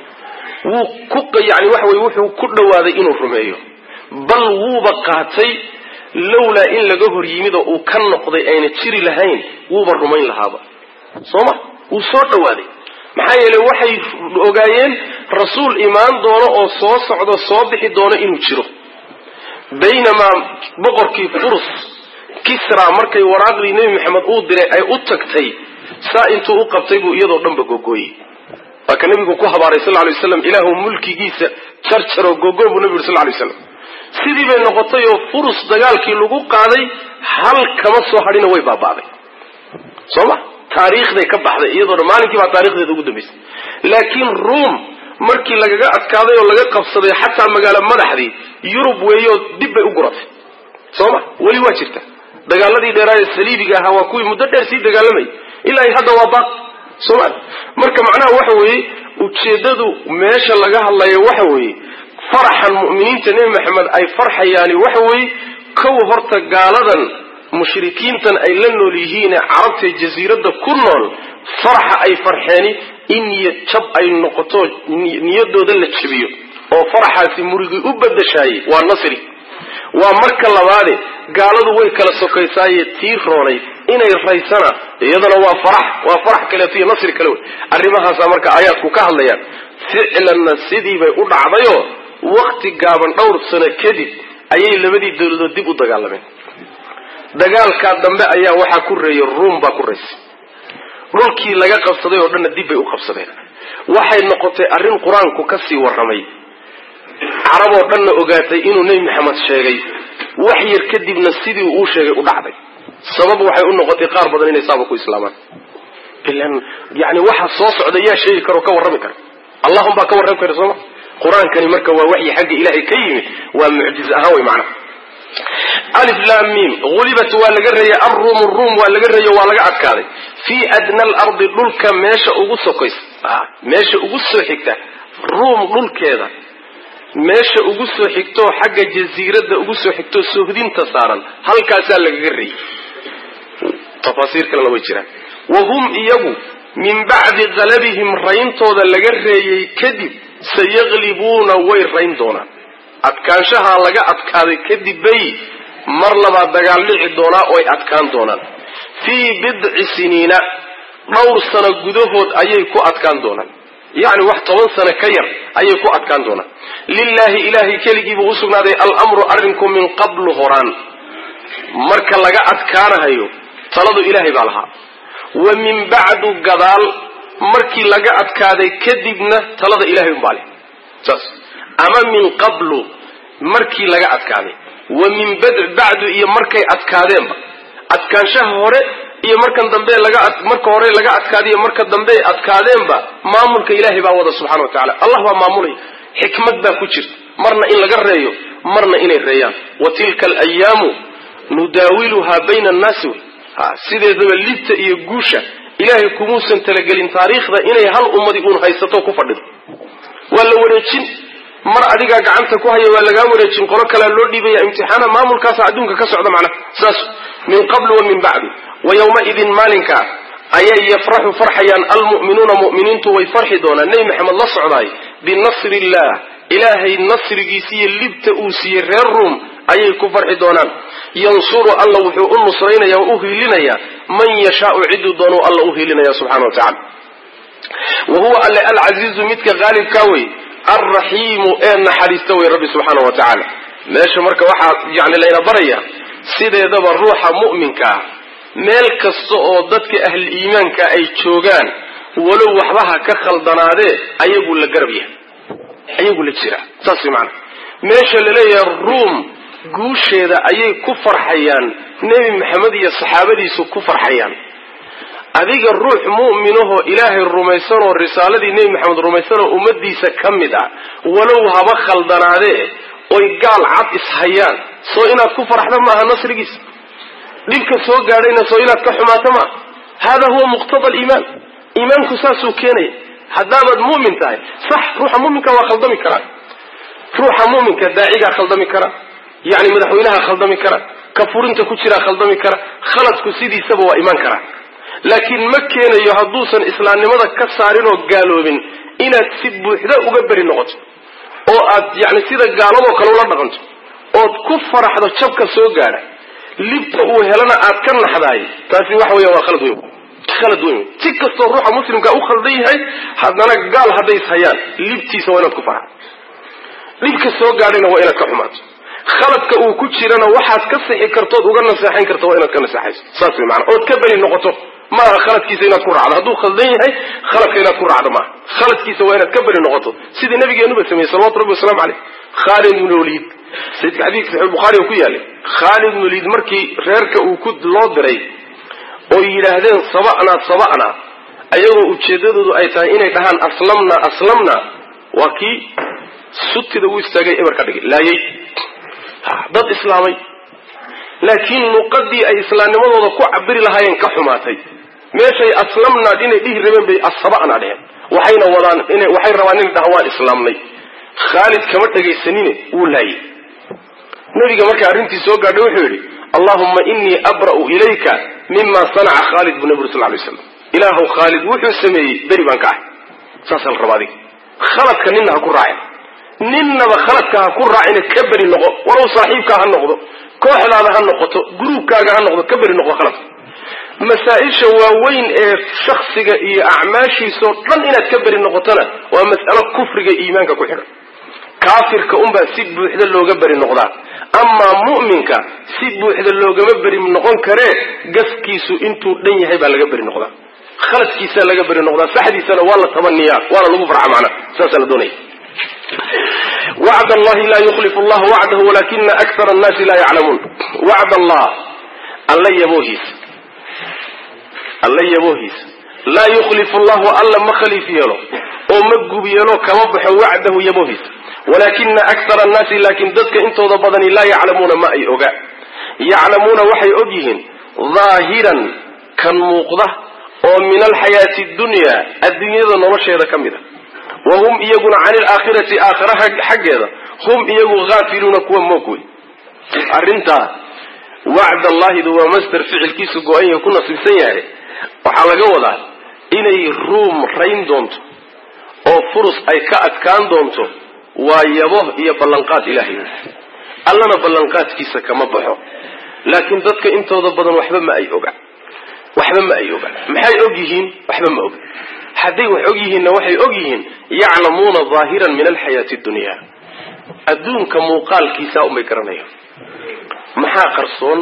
wuu ku yani waxa weye wuxuu ku dhawaaday inuu rumeeyo bal wuuba qaatay lowlaa in laga hor yimid oo uu ka noqday ayna jiri lahayn wuuba rumayn lahaaba soo ma wuu soo dhawaaday maxaa yeeley waxay ogaayeen rasuul imaan doono oo soo socdo soo bixi doono inuu jiro baynamaa boqorkii furus kisra markay waraaqdii nebi maxamed uu diray ay u tagtay saa intuu u qabtay buu iyadoo dhanba gogooyey waa ka nabigu ku habaaray sal lay waslam ilaahu mulkigiisa jarjaroo gogo buu nabi yuri sal lay slam sidii bay noqotay oo furus dagaalkii lagu qaaday hal kama soo hadhina way baaba'day soo ma taariikhday ka baxday iyadoo dhan maalinkii baa taarikhdeeda ugu dambaysay laakiin ruom markii lagaga adkaaday oo laga qabsaday xataa magaalo madaxdii yurub weeyoo dib bay u guratay soo ma weli waa jirta dagaaladii dheeraayee saliibiga ahaa waa kuwii muddo dheer sii dagaalamayay ilaa hadda waa baaq sooma marka macnaha waxa weeye ujeeddadu meesha laga hadlayo waxa weeye faraxan mu'miniinta nebi maxamed ay farxayaani waxa weeye kow horta gaaladan mushrikiintan ay la nool yihiine carabta jasiiradda ku nool faraxa ay farxeeni in niyad jab ay noqoto niyadooda la jabiyo oo faraxaasi murigii u badashaayey waa nasri waa marka labaade gaaladu way kala sokaysaaye tii roonay inay raysana iyadana waa farax waa farax kaleeto iyo nasri kale wey arrimahaasaa marka aayaadku ka hadlayaan ficlanna sidii bay u dhacdayoo wakti gaaban dhowr sano kadib ayay labadii dawladood dib u dagaalameen dagaalkaa dambe ayaa waxaa ku reeyay ruum baa ku raysay dhulkii laga qabsaday oo dhanna dib bay u qabsadeen waxay noqotay arrin qur-aanku ka sii warramay carab oo dhanna ogaatay inuu nebi maxamed sheegay wax yar kadibna sidii uu sheegay u dhacday sabab waxay u noqotay qaar badan inay saaba ku islaamaan ilan yani waxa soo socda yaa sheegi karo ka warrami kara allahum baa ka warrami kara sooma qur-aankani marka waa waxyi xagga ilaahay ka yimid waa mucjiz ahaan wey macnaha alif lam mim gulibat waa laga reeyay arruum ruum waa laga reeyo waa laga adkaaday fii adna alardi dhulka meesha ugu sokaysa meesha ugu soo xigta ruum dhulkeeda meesha ugu soo xigtoo xagga jasiiradda ugu soo xigtoo sohdinta saaran halkaasaa lagaga reeyey tafaasiir kalena way jiraan wa hum iyagu min bacdi qalabihim rayntooda laga reeyey kadib sayaqlibuuna way rayn doonaan adkaanshahaa laga adkaaday kadib bay mar labaad dagaal dhici doonaa oo ay adkaan doonaan fii bidci siniina dhowr sano gudahood ayay ku adkaan doonaan yacni wax toban sano ka yar ayay ku adkaan doonaan lilaahi ilaahay keligii buu usugnaaday alamru arrinku min qablu horaan marka laga adkaanahayo taladu ilaahay baa lahaa wa min bacdu gadaal markii laga adkaaday kadibna talada ilahay umbaa leh saas ama min qablu markii laga adkaaday wa min bacdu iyo markay adkaadeenba adkaanshaha hore iyo markan dambe laga marka hore laga adkaadiyo marka dambe adkaadeenba maamulka ilaahay baa wada subxana wa tacala allah baa maamulaya xikmad baa ku jirta marna in laga reeyo marna inay reeyaan wa tilka alayaamu nudaawiluhaa bayna annaasi wey ha sideedaba libta iyo guusha ilaahay kumuusan talagelin taariikhda inay hal ummadi uun haysato ku fadhido waa la wareejin mar adigaa gacanta ku haya waa lagaa wareejin qolo kalea loo dhiibaya imtixaana maamulkaasa adduunka ka socda macnaha saas min qablu wa min bacdu wa yowmaidin maalinka ayay yafraxu farxayaan almu'minuuna mu'miniintu way farxi doonaan nebi maxamed la socdaay binasri illah ilaahay nasrigiisa iyo libta uu siiyey reer ruum ayay ku farxi doonaan yansuru alla wuxuu u nusraynaya oo u hiilinayaa man yashaau ciduu doonuu alla u hiilinaya subxana wa tacala wa huwa alle alcasiizu midka haalibkaa wey alraxiimu ee naxariista wey rabbi subxaana wa tacaala meesha marka waxaa yani layna baraya sideedaba ruuxa mu'minkaa meel kasta oo dadka ahli iimaanka ay joogaan walow waxbaha ka khaldanaadee ayagu la garab yahay ayagu la jira saas way macanaa meesha laleeyahay ruum guusheeda ayay ku farxayaan nebi maxamed iyo saxaabadiisu ku farxayaan adiga ruux mu'minahoo ilaahay rumaysanoo risaaladii nebi maxamed rumaysanoo ummadiisa ka mid ah walow haba khaldanaadee oy gaal cad ishayaan soo inaad ku farxda maaha nasrigiisa dhibka soo gaadhayna soo inaad ka xumaato maaha hada huwa muqtada aliimaan iimaanku saasuu keenaya haddaabaad mu'min tahay sax ruuxa mu'minka waa khaldami karaa ruuxa mu'minka daacigaa khaldami kara yacni madaxweynaha khaldami kara ka furinta ku jiraa khaldami kara khaladku sidiisaba waa imaan karaa laakiin ma keenayo hadduusan islaamnimada ka saarin oo gaaloobin inaad si buuxda uga beri noqoto oo aad yani sida gaaladoo kale ula dhaqanto ood ku faraxdo jabka soo gaadha libta uu helana aad ka naxdaay taasi waxa weya waa khalad weyn khalad weyn wey si kastoo ruuxa muslimka u khaldan yahay haddana gaal hadday is hayaan libtiisa waa inaad ku faraxdo dhibka soo gaadhayna waa inaad ka xumaato khaladka uu ku jirana waxaad ka sixi kartood uga naseexayn karto waa inaad ka naseexayso saas way maanaa ood ka beri noqoto maaha khaladkiisa inaad ku raacdo hadduu khaldan yahay khaladka inaad ku raacdo maaha khaladkiisa waa inaad ka beri noqoto sidii nabigeenuba sameeyey salawatu rabbi waslamu caleyh khaalid ibn waliid sayidka xadiidka saxiix bukhari oo ku yaalay khaalid ibn waliid markii reerka uu ku loo diray oo yidhaahdeen saba'naa saba'naa ayagoo ujeedadoodu ay tahay inay dhahaan aslamna aslamna waa kii sutida u istaagay eber ka dhigay laayay dad islaamay laakiin luqadii ay islaamnimadooda ku cabiri lahaayeen ka xumaatay meeshay aslamnaad inay dhihi rabeen bay asaba'na dheheen waxayna wadaan ina waxay rabaan inay dhahaan waan islaamnay khaalid kama dhegaysanine wuu laayay nabiga markay arrintii soo gaadhay wuxuu yidhi allahuma inii abra'u ilayka mima sanaca khaalid buu nabi uri sal lay slam ilaahu khaalid wuxuu sameeyey beri baan ka ahay saasaa la rabaa adiga khaladka nina ha ku raacin ninnaba khaladka ha ku raacina ka beri noqo walow saaxiibkaa ha noqdo kooxdaada ha noqoto gruubkaaga ha noqdo ka beri noqo khaladka masaa-isha waaweyn ee shaksiga iyo acmaashiisao dhan inaad ka beri noqotona waa mas'alo kufriga iimaanka ku xidhan kaafirka unbaa si buuxda looga beri noqdaa amaa mu'minka si buuxda loogama beri noqon karee gaskiisu intuu dhan yahay baa laga beri noqdaa khaladkiisaa laga beri noqdaa saxdiisana waa la tabaniyaa waana lagu farca macna saasaa la doonaya wacd allahi laa yukhlifu allah wacdahu walakina akthara annaasi laa yaclamuun wacd allah alla yaboohiisa alla yaboohiisa laa yukhlifu allahu alla ma khaliif yeelo oo ma gub yeelo kama baxo wacdahu yaboohiisa walakina akthara annaasi laakiin dadka intooda badani laa yaclamuuna ma ay ogaa yaclamuuna waxay og yihiin daahiran kan muuqda oo min alxayaati dunya adduunyada nolosheeda ka mid a wa hum iyaguna cani alaakhirati aakhiraha xaggeeda hum iyagu haafiluuna kuwa moog wey arrintaa wacd allahidu waa master ficilkiisu go-an yahay ku nasiibsan yahay waxaa laga wadaa inay ruum rayn doonto oo furus ay ka adkaan doonto waa yabo iyo ballanqaad ilaahay allana ballanqaadkiisa kama baxo laakiin dadka intooda badan waxba ma ay oga waxba ma ay ogaan maxay og yihiin waxba ma oga hadday wax og yihiinna waxay og yihiin yaclamuuna daahiran min alxayaati dunya adduunka muuqaalkiisa unbay garanayaan maxaa qarsoon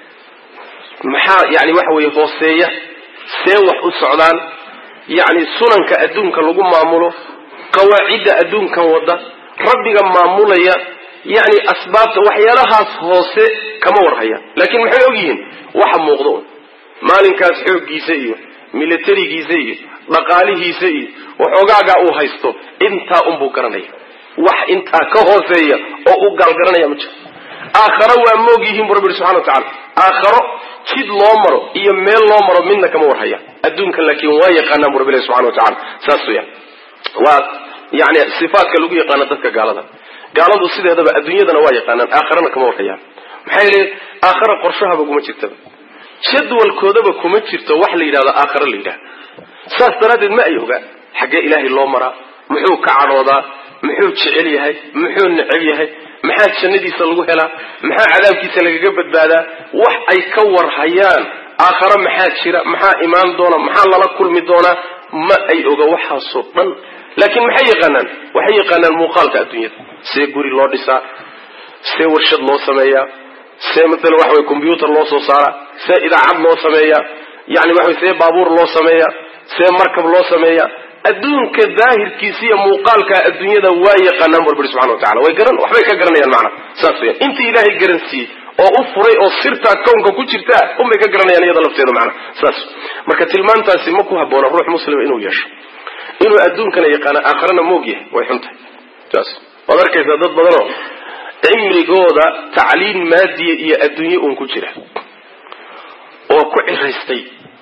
maxaa yani waxa weeye hooseeya see wax u socdaan yacni sunanka adduunka lagu maamulo qawaacidda adduunkan wadda rabbiga maamulaya yacni asbaabta waxyaalahaas hoose kama warhaya laakiin maxay og yihiin waxa muuqda un maalinkaas xooggiisa iyo milatarigiisa iyo dhaqaalihiisa iyo waxoogaagaa uu haysto intaa unbuu garanaya wax intaa ka hooseeya oo u gaalgaranaya ma jiro aakharo waa moog yihiin bu rabbi ihi subxana wa tacala aakharo jid loo maro iyo meel loo maro midna kama warhaya adduunka laakiin waa yaqaanaan bu rabbi ilahi subxana wa tacala saas weyaan waa yani sifaatka lagu yaqaano dadka gaalada gaaladu sideedaba adduunyadana waa yaqaanaan aakharana kama warhayaan maxaa yeele aakhara qorshahaba kuma jirtaba jadwalkoodaba kuma jirto wax la yidhahdo aakhara la yidhahda saas daraaddeed ma ay ogaan xaggee ilaahay loo maraa muxuu ka cadhoodaa muxuu jecel yahay muxuu neceb yahay maxaa jannadiisa lagu helaa maxaa cadaabkiisa lagaga badbaadaa wax ay ka warhayaan aakhare maxaa jira maxaa imaan doona maxaa lala kulmi doonaa ma ay oga waxaasoo dhan laakiin maxay yaqaanaan waxay yaqaanaan muuqaalka adduunyada see guri loo dhisaa see warshad loo sameeyaa see maalan waxa way combyuutar loo soo saaraa see idaacad loo sameeyaa yani waxa see baabuur loo sameeyaa see markab loo sameeyaa adduunka daahirkiisa iyo muuqaalka adduunyada waa yaqaanaan barbari subxana wa tacala way garan waxbay ka garanayaan macna saas weyaan intii ilaahay garansiiyey oo u furay oo sirtaa kownka ku jirtaa unbay ka garanayaan iyada lafteeda macna saas marka tilmaantaasi ma ku habboona ruux muslima inuu yeesho inuu adduunkana yaqaano aakharana moog yahay way xun tahay saas waad arkaysaa dad badanoo cimrigooda tacliin maadiya iyo adduunye uun ku jira oo ku ciraystay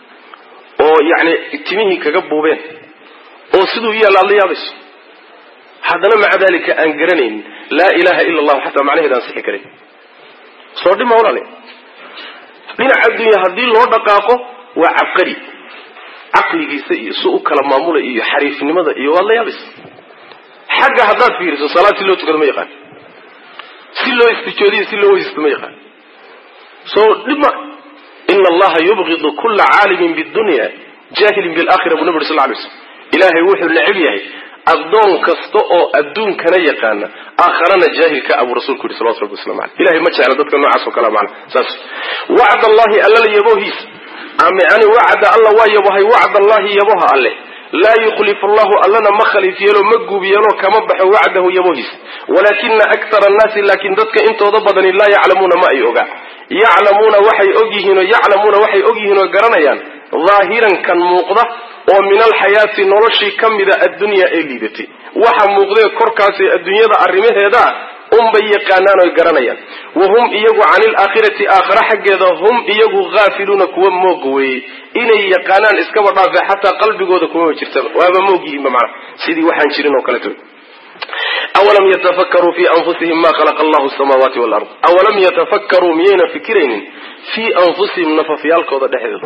oo yacni timihii kaga buubeen oo siduu yaalla aad la yaabayso haddana maca dalika aan garanaynin laa ilaha ila allahu xataa macnaheeda aan sixi karin soo dhima walaale dhinaca adduunya haddii loo dhaqaaqo waa cabqari caqligiisa iyo si u kala maamulay iyo xariifnimada iyo waad la yaabaysa xagga haddaad fiiriso salaad si loo tukado ma yaqaan si loo istijoodiyo si loo weysisto ma yaqaan soo dhibma ina allaha yubgidu kula caalimin bidunya jahilin bilakhira buu nabi uri sal lay slam ilaahay wuxuu necab yahay addoon kasta oo adduunkana yaqaana aakharana jaahilka abuu rasuulku yihi salawatu rabbi waslamu aleyh ilahay ma jecla dadka noocaas oo kale mana saas wacd allahi allala yabohiisa yani wacda alla waa yabohay wacd allahi yaboha alleh laa yukhlifu allahu allana ma khaliif yeelo ma guub yeelo kama baxo wacdahu yabohiisa walaakina akthara annaasi laakiin dadka intooda badani laa yaclamuuna ma ay ogaa yaclamuuna waxay ogyihiinoo yaclamuuna waxay ogyihiin oo garanayaan daahiran kan muuqda oo min alxayaati noloshii ka mida addunyaa ee liidatay waxa muuqdee korkaasee adduunyada arrimaheeda unbay yaqaanaan oy garanayaan wa hum iyagu cani ilaakhirati aakhare xaggeeda hum iyagu haafiluuna kuwa mooga weeyey inay yaqaanaan iskaba dhaafe xataa qalbigooda kumama jirtaba waaba moog yihiinba macana sidii waxaan jirin oo kaleto awalam yatafakkaruu fii anfusihim ma khalaqa allahu samaawaati walard awalam yatafakkaruu miyayna fikiraynin fii anfusihim nafafyaalkooda dhexdooda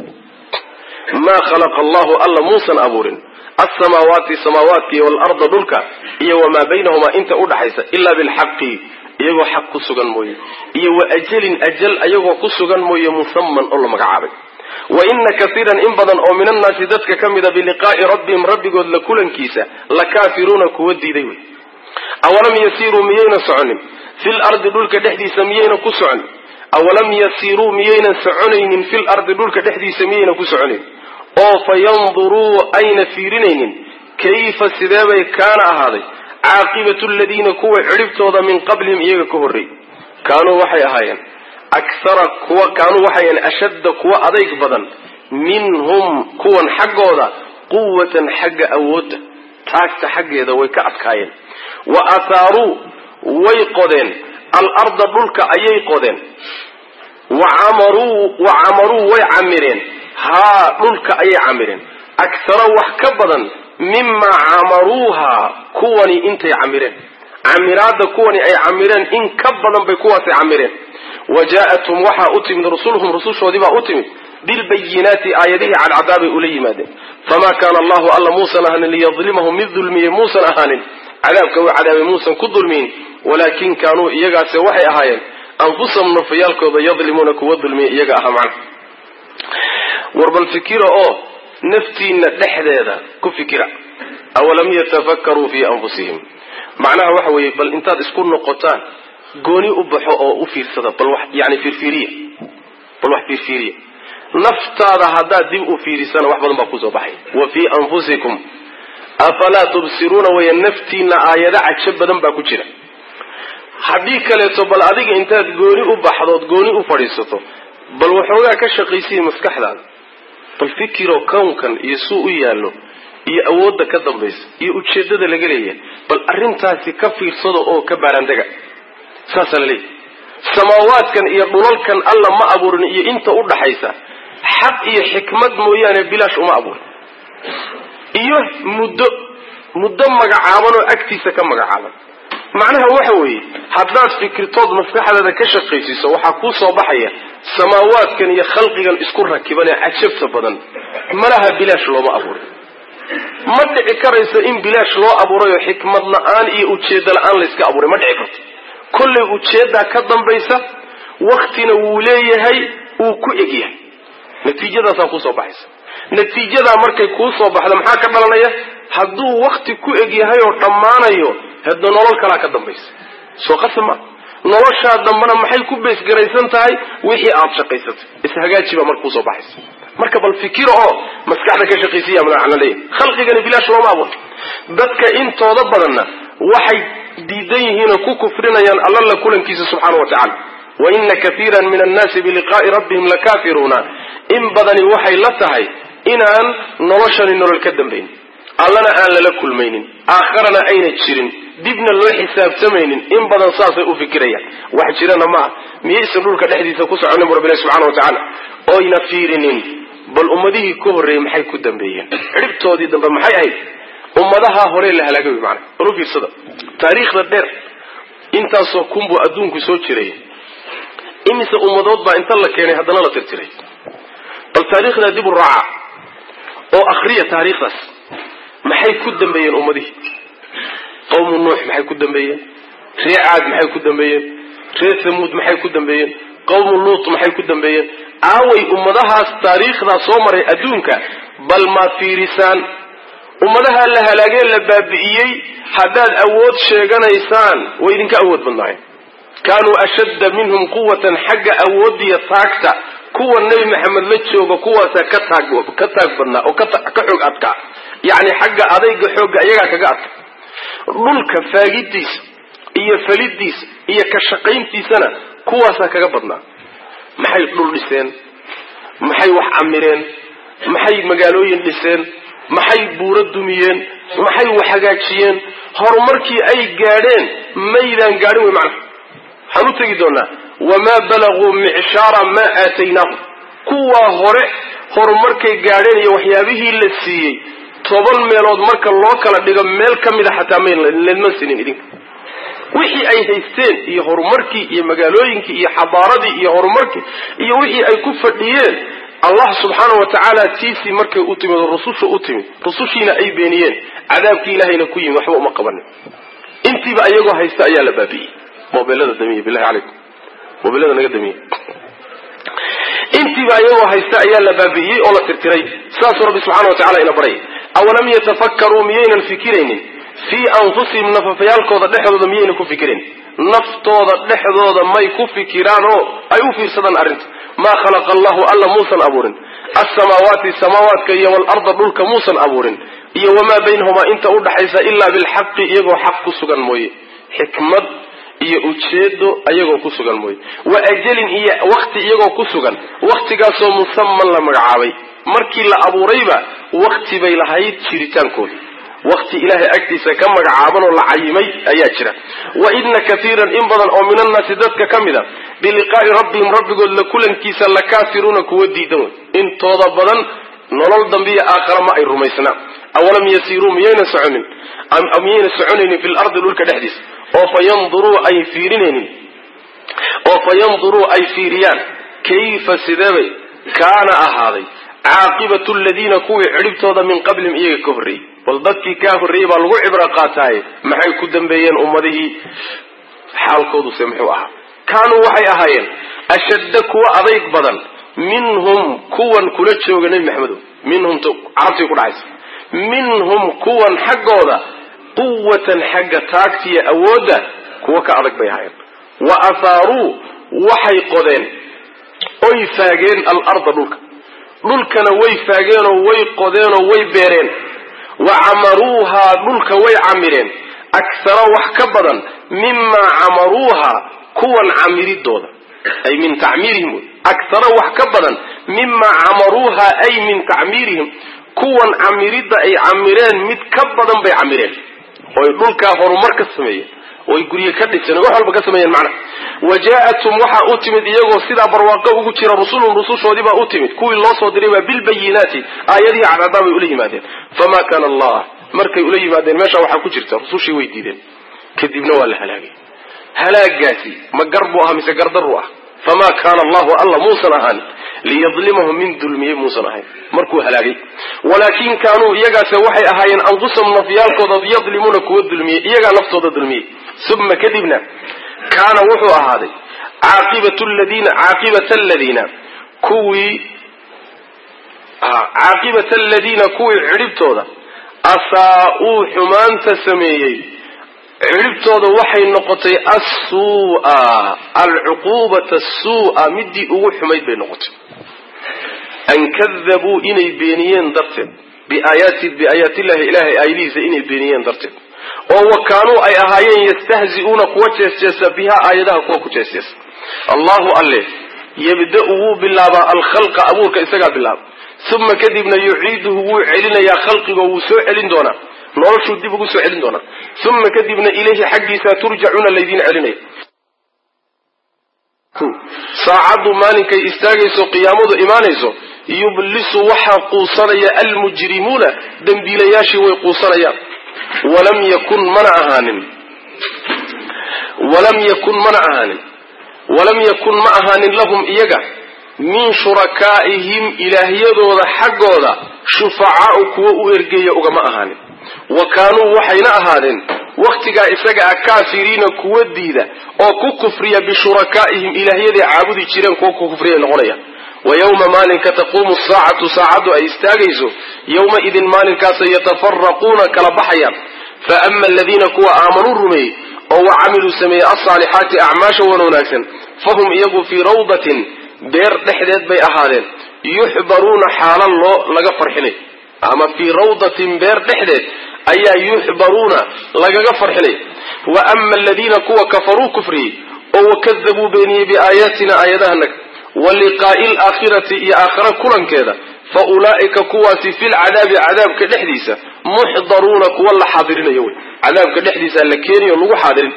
maa khalaqa allahu alla muusan abuurin alsamaawaati samaawaadka iyo waalarda dhulka iyo wamaa baynahumaa inta udhaxaysa ilaa bilxaqi iyagoo xaq ku sugan mooye iyo wa ajalin ajal ayagoo ku sugan mooye musaman oo la magacaabay wa ina kaiiran in badan oo min annaasi dadka ka mida biliqaa'i rabbihim rabbigood la kulankiisa la kaafiruuna kuwa diiday wey awalam yasiiruu miyayna soconin fil ardi dhulka dhexdiisa miyayna ku soconin awalam yasiiruu miyaynan soconaynin fil ardi dhulka dhexdiisa miyayna ku soconin oo fa yanduruu ayna fiirinaynin kayfa sideebay kaana ahaaday caaqibatu aladiina kuwa cidhibtooda min qablihim iyaga ka horreeyey kaanuu waxay ahaayeen akhara kuwa kaanuu waxay ahaayeen ashadda kuwa adayg badan minhum kuwan xaggooda quwatan xagga awoodda taagta xaggeeda way ka adkaayeen wa athaaruu way qodeen alarda dhulka ayay qodeen wa camaruu wa camaruu way camireen haa dhulka ayay camireen akhara wax ka badan mimaa camaruuha kuwani intay camireen camiraadda kuwani ay camireen in ka badan bay kuwaasay camireen wa jaa-athum waxaa u timid rusuluhum rusushoodii baa u timid bilbayinaati aayadihii cadcadaabay ula yimaadeen famaa kaana allahu alla muusan ahaanin liyadlimahum mid dulmiyey muusan ahaanin cadaabka uu cadaabay muusan ku dulmiyin walaakin kaanuu iyagaase waxay ahaayeen anfusahum nafayaalkooda yadlimuuna kuwa dulmiya iyaga aha macna war bal fikira oo naftiina dhexdeeda ku fikira awalam yatafakkaruu fii anfusihim macnaha waxa weeye bal intaad isku noqotaan gooni u baxo oo u fiirsada bal wax yani fiirfiiriya bal wax fiirfiiriya naftaada haddaad dib u fiirisana wax badan baa kusoo baxay wa fii anfusikum afalaa tubsiruuna weeye naftiina aayado cajo badan baa ku jira haddii kaleeto bal adiga intaad gooni u baxdood gooni u fadhiisato bal waxoogaa ka shaqaysiya maskaxdaada bal fikiroo kownkan iyo suu u yaallo iyo awoodda ka dambaysa iyo ujeeddada laga leeyahay bal arrintaasi ka fiirsada oo ka baaraandega saasaa la leeyahy samaawaadkan iyo dhulalkan alla ma abuurin iyo inta u dhaxaysa xaq iyo xikmad mooyaane bilaash uma abuurin iyo muddo muddo magacaaban oo agtiisa ka magacaaban macnaha waxa weeye haddaad fikirtood maskaxdaada ka shaqaysiiso waxaa kuu soo baxaya samaawaadkan iyo khalqigan isku rakiban ee cajabta badan malaha bilaash looma abuurin ma dhici karayso in bilaash loo abuurayoo xikmad la-aan iyo ujeeddo la-aan layska abuuray ma dhici karto kollay ujeeddaa ka dambaysa waktina wuu leeyahay uu ku egyahay natiijadaasaa kuusoo baxaysa natiijadaa markay kuu soo baxdo maxaa ka dhalanaya hadduu wakti ku egyahay oo dhammaanayo hadda nolol kalaa ka dambaysa soo qasab maa noloshaa dambana maxay ku beesgaraysan tahay wixii aad shaqaysatay ishagaaji baa marka kuusoo baxaysa marka bal fikiro oo maskaxda ka shaqaysiya macna leeyahy khalqigani bilaash looma abuur dadka intooda badanna waxay diidan yihiinoo ku kufrinayaan alla la kulankiisa subxaana wa tacala wa ina kaiiran min annaasi biliqaa'i rabbihim lakaafiruuna in badani waxay la tahay inaan noloshani nolol ka dambayn allana aan lala kulmaynin aakharana ayna jirin dibna loo xisaabtamaynin in badan saasay u fikirayaan wax jirana ma ah miyaysan dhulka dhexdiisa ku soconin bu rabbilahi subxana wa tacaala oyna fiirinin bal ummadihii ka horreeyey maxay ku dambeeyeen cidhibtoodii dambe maxay ahayd ummadaha hore la halaagay wy maana bal u fiirsada taariikhda dheer intaasoo kunbuu adduunku soo jiray imise ummadood baa inta la keenay haddana la tirtiray bal taariikhdaa dib u raaca oo akhriya taariikhdaas maxay ku dambeeyeen ummadihii qawmu nuux maxay ku dambeeyeen ree caad maxay ku dambeeyeen ree samuud maxay ku dambeeyeen qawmu luut maxay ku dambeeyeen aaway ummadahaas taariikhdaa soo maray adduunka bal maad fiirisaan ummadaha la halaagee la baabi'iyey haddaad awood sheeganaysaan way idinka awood badnaayeen kaanuu ashadda minhum quwatan xagga awoodiya taagta kuwa nebi maxamed la jooga kuwaasaa ka taag ka taag badnaa oo ka xoog adkaa yacni xagga adayga xoogga iyagaa kaga adka dhulka faagidiisa iyo falidiisa iyo ka shaqayntiisana kuwaasaa kaga badnaa maxay dhul dhiseen maxay wax camireen maxay magaalooyin dhiseen maxay buuro dumiyeen maxay wax hagaajiyeen horumarkii ay gaadheen maydaan gaadhin wey macnaha waxaan u tegi doonaa wamaa balaguu micshaara maa aataynaahum kuwaa hore horumarkay gaadheen iyo waxyaabihii la siiyey toban meelood marka loo kala dhigo meel ka mida xataa maledma sinin idinka wixii ay haysteen iyo horumarkii iyo magaalooyinkii iyo xadaaradii iyo horumarkii iyo wixii ay ku fadhiyeen allah subxaana wa tacaala tiisii markay u timid oo rususha u timid rusushiina ay beeniyeen cadaabkii ilahayna ku yimid waxba uma qabanin intiiba ayagoo haysta ayaa la baabi'iyey mobeelada damiye bilahi calaykum mobeelada naga damiye intiiba ayagoo haysta ayaa la baabi'iyey oo la tirtiray saasuu rabbi subxana wa tacala ina baray awalam yatafakkaruu miyaynan fikiraynin fii anfusihim nafafyaalkooda dhexdooda miyaynan ku fikirayn naftooda dhexdooda may ku fikiraan oo ay u fiirsadaan arrinta maa khalaqa allahu alla muusan abuurin alsamaawaati samaawaadka iyo waalarda dhulka muusan abuurin iyo wamaa baynahumaa inta udhaxaysa ilaa bilxaqi iyagoo xaq ku sugan mooye xikmad iyo ujeedo iyagoo ku sugan mooye wa ajalin iyo wakti iyagoo ku sugan waktigaasoo musaman la magacaabay markii la abuurayba wakti bay lahayd jiritaankooda wakti ilaahay agtiisa ka magacaaban oo la cayimay ayaa jira wa ina kaiiran in badan oo min annaasi dadka ka mid a biliqaa'i rabbihim rabbigood la kulankiisa la kaafiruuna kuwa diidan wey intooda badan nolol dambiya aakhara ma ay rumaysnaa awalam yasiiruu miyayna soconin miyayna soconaynin fi lardi dhulka dhexdiisa oo fa yanduruu ay fiirinaynin oo fa yanduruu ay fiiriyaan kayfa sideebay kaana ahaaday caaqibatu ladiina kuwii cidhibtooda min qablihim iyaga ka horreeyey bal dadkii kaa horreeyey baa lagu cibro qaataaye maxay ku dambeeyeen ummadihii xaalkooduse muxuu ahaa kaanuu waxay ahaayeen ashadda kuwa adayg badan minhum kuwan kula jooga nebi maxamedo minhum carabtii ku dhacaysa minhum kuwan xaggooda quwatan xagga taagtiya awoodda kuwa ka adag bay ahayen wa ahaaruu waxay qodeen oy faageen alarda dhulka dhulkana way faageenoo way qodeenoo way beereen wa camaruuhaa dhulka way camireen akhara wax ka badan mimaa camaruuhaa kuwan camiridooda ay min tacmiirihim wey akhara wax ka badan mimaa camaruuhaa ay min tacmiirihim kuwan camiridda ay camireen mid ka badan bay camireen oy dhulkaa horumar ka sameeyeen oy gurye ka dhiseen wax walba ka sameeyeen macna wa jaa-athum waxaa u timid iyagoo sidaa barwaaqo ugu jira rusulun rusushoodii baa u timid kuwii loo soo diray baa bilbayinaati aayadihii cadcaddaa bay ula yimaadeen famaa kaana allah markay ula yimaadeen meesha waxaa ku jirta rusushii way diideen kadibna waa la halaagay halaagaasi ma gar buu ahaa mise gardaruu ah famaa kaana allahu alla muusan ahaan liyadlimahum min dulmiyey muusan ahayn markuu halaagay walaakin kaanuu iyagaase waxay ahaayeen anfusahum nafyaalkooda yadlimuuna kuwa dulmiyey iyagaa naftooda dulmiyey uma kadibna kaana wuxuu ahaaday caaqibat ladiina caaqibata aladiina kuwii caaqibata aladiina kuwii cidhibtooda asaa-uu xumaanta sameeyey cidhibtooda waxay noqotay assuu'a alcuquubata assuu'a midii ugu xumayd bay noqotay an kadabuu inay beeniyeen darteed biaayaati biaayaatillahi ilahay aayadihiisa inay beeniyeen darteed oo wa kaanuu ay ahaayeen yastahzi'uuna kuwa jeesjeesa bihaa aayadaha kuwa ku jeesjeesa allahu alle yabda-u wuu bilaabaa alkhalqa abuurka isagaa bilaaba uma kadibna yuciiduhu wuu celinayaa khalqigoo wuu soo celin doonaa noloshuu dib ugu soo celin doonaa uma kadibna ilayhi xaggiisa turjacuuna laydiin celinaya saacaddu maalinkay istaagayso qiyaamadu imaanayso yublisu waxaa quusanaya almujrimuuna dembiilayaashii way quusanayaan walam yakun mana ahaanin walam yakun mana ahaanin walam yakun ma ahaanin lahum iyaga min shurakaa'ihim ilaahyadooda xaggooda shufacaau kuwa u ergeeya ugama ahaanin wa kaanuu waxayna ahaadeen wakhtigaa isaga ah kaafiriina kuwa diida oo ku kufriya bishurakaa'ihim ilaahyaday caabudi jireen kuwa ku kufriya noqonaya wa yowma maalinka taquumu saacatu saacaddu ay istaagayso yowma-idin maalinkaasay yatafaraquuna kala baxayaan fa ama aladiina kuwa aamanuu rumeeyey oo wa camiluu sameeyey alsaalixaati acmaasha wan wanaagsan fahum iyagu fii rawdatin beer dhexdeed bay ahaadeen yuxbaruuna xaala loo laga farxinay ama fii rawdatin beer dhexdeed ayaa yuxbaruuna lagaga farxinay wa ama aladiina kuwa kafaruu kufriyey oo wakadabuu beeniyey biaayaatina aayadahanaga wa liqaa'i alaakhirati iyo aakhira kulankeeda fa ulaa'ika kuwaasi filcadaabi cadaabka dhexdiisa muxdaruuna kuwa la xaadirinayo wey cadaabka dhexdiisa la keeniyo lagu xaadirin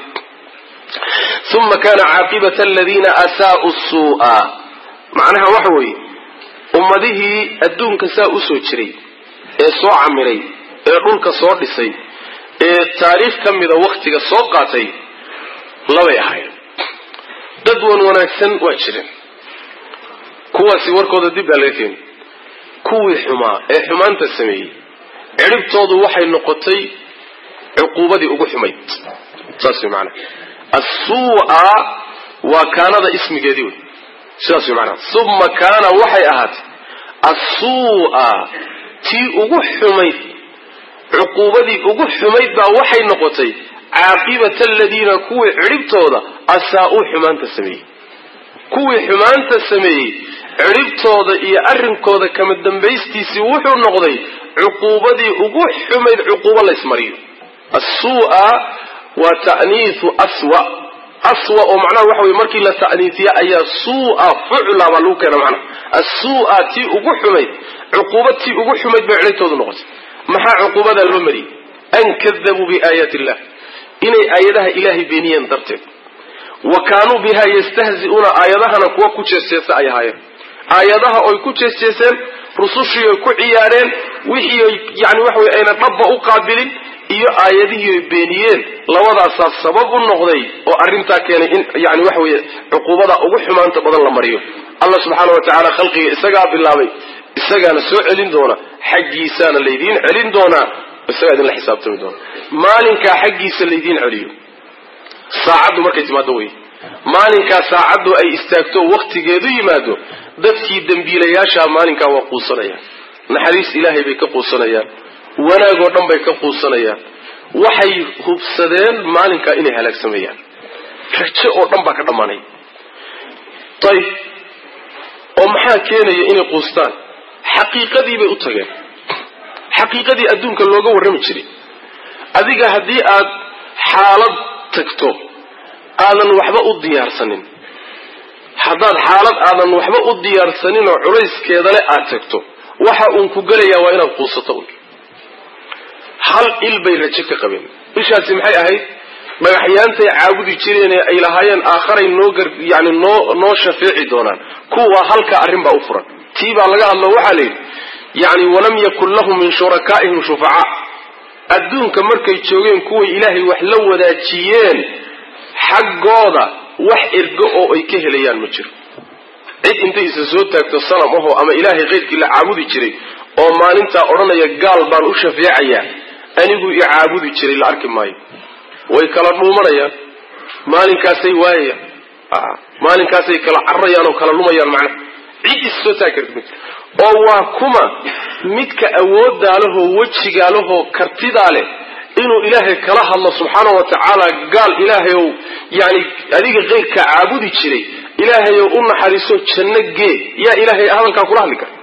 uma kana caaqibata aladiina asaa'u suu'a macnaha waxa weeye ummadihii adduunka saa usoo jiray ee soo camiray ee dhulka soo dhisay ee taariikh ka mida wakhtiga soo qaatay labay ahayn dad wan wanaagsan waa jireen kuwaasi warkooda dib baa laga keeni kuwii xumaa ee xumaanta sameeyey cidhibtoodu waxay noqotay cuquubadii ugu xumayd saas way maanaa assuu'a waa kaanada ismigeedii wey sidaas way maanaa uma kaana waxay ahaatay assuu'a tii ugu xumayd cuquubadii ugu xumayd baa waxay noqotay caaqibata aladiina kuwii cidhibtooda asaa-uu xumaanta sameeyey kuwii xumaanta sameeyey cidhibtooda iyo arrinkooda kama dambaystiisii wuxuu noqday cuquubadii ugu xumayd cuquubo laysmariyo assuu'a waa ta'niisu aswa aswa oo macnaha waxa weye markii la ta'niisiya ayaa suu'a fucla baa lagu keena macnaha assuu'a tii ugu xumayd cuquuba tii ugu xumayd bay cidhibtoodu noqotay maxaa cuquubadaa loo mariyey an kadabuu biaayaati illah inay aayadaha ilaahay beeniyeen darteed wa kaanuu biha yastahzi'uuna aayadahana kuwa ku jeesjeesa ay ahaayeen aayadaha oy ku jeesjeeseen rusushii oy ku ciyaareen wixii oy yani waxa weye ayna dhabba u qaabilin iyo aayadihii oy beeniyeen labadaasaa sabab u noqday oo arrintaa keenay in yani waxa weye cuquubada ugu xumaanta badan la mariyo allah subxaana wa tacaala khalqiga isagaa bilaabay isagaana soo celin doona xaggiisaana laydiin celin doonaa isagaa idinla xisaabtami doona maalinkaa xaggiisa laydiin celiyo saacaddu markay timaado wey maalinkaa saacaddu ay istaagto wakhtigeedu yimaado dadkii dembiilayaashaa maalinkaa waa quusanayaan naxariis ilaahay bay ka quusanayaan wanaagoo dhan bay ka quusanayaan waxay hubsadeen maalinkaa inay halaagsameeyaan rajo oo dhan baa ka dhammaanaya ayib oo maxaa keenaya inay quustaan xaqiiqadii bay u tageen xaqiiqadii adduunka looga warrami jiray adiga haddii aad xaalad tagto aadan waxba u diyaarsanin haddaad xaalad aadan waxba u diyaarsanin oo culayskeedale aad tagto waxa uun ku gelayaa waa inaad quusato un hal il bay rajo ka qabeen ishaasi maxay ahayd dhagaxyaantay caabudi jireen ee ay lahaayeen aakharay noo gar yani noo noo shafeeci doonaan kuwa halka arrin baa u furan tii baa laga hadlo waxaa la yidhi yani walam yakun lahum min shurakaa'ihim shufacaa adduunka markay joogeen kuway ilaahay wax la wadaajiyeen xaggooda wax ergo oo ay ka helayaan ma jiro cid intay isa soo taagto sanam ahoo ama ilaahay keyrkii la caabudi jiray oo maalintaa odhanaya gaal baan u shafeecayaa anigu i caabudi jiray la arki maayo way kala dhuumanayaan maalinkaasay waayayaan maalinkaasay kala cararayaan oo kala lumayaan macnaha cid is soo taagi karta ma jiro oo waa kuma midka awooddaa lehoo wejigaa lehoo kartidaa leh inuu ilaahay kala hadlo subxaana wa tacaala gaal ilaahayow yani adiga keyrka caabudi jiray ilaahayow u naxariiso janno gee yaa ilaahay hadalkaa kula hadli kara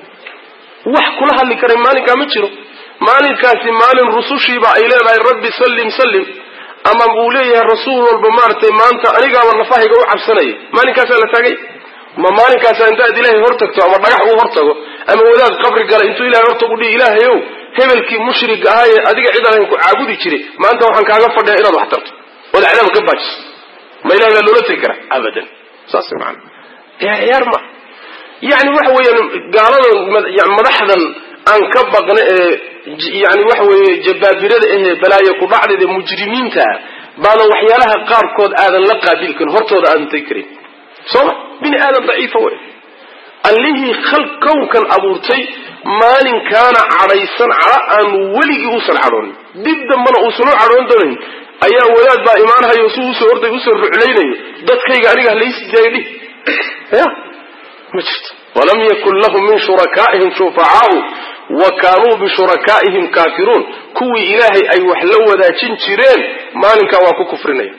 wax kula hadli karay maalinkaa ma jiro maalinkaasi maalin rusushiiba ay leedahay rabbi sallim sallim ama uu leeyahay rasuul walba maaragtay maanta anigaaba nafahayga u cabsanaya maalinkaasaa la taagay ma maalinkaasa intaad ilaahay hortagto ama dhagax uu hortago ama wadaad qabri gala intuu ilahay hortagu dhihi ilaahayow hebelkii mushrig ahaa ee adiga cid aan ku caabudi jiray maanta waxaan kaaga fadhiya inaad wax tarto ood cadaaba ka baajiso ma ilahay baa loola tegi karaa abadan saas maana ciyaar ma yani waxa weeyaan gaalada madaxdan aan ka baqna ee yani waxa weeye jabaabirada ahee balaayo ku dhacdeed ee mujrimiinta ah baadan waxyaalaha qaarkood aadan la qaabil karin hortooda aadan tegi karin sooma bini aadan daciifa wey allihii khal kownkan abuurtay maalinkaana cadhaysan cadho aan weligii uusan cadhoonin dib dambana uusan u cadhoon doonayn ayaa wadaad baa imaanhayo si usoo orday usoo ruclaynayo dadkayga aniga halaysi daaya dhih ya ma jirto walam yakun lahum min shurakaa'ihim shufacaau wa kaanuu bishurakaa'ihim kaafiruun kuwii ilaahay ay wax la wadaajin jireen maalinkaa waa ku kufrinaya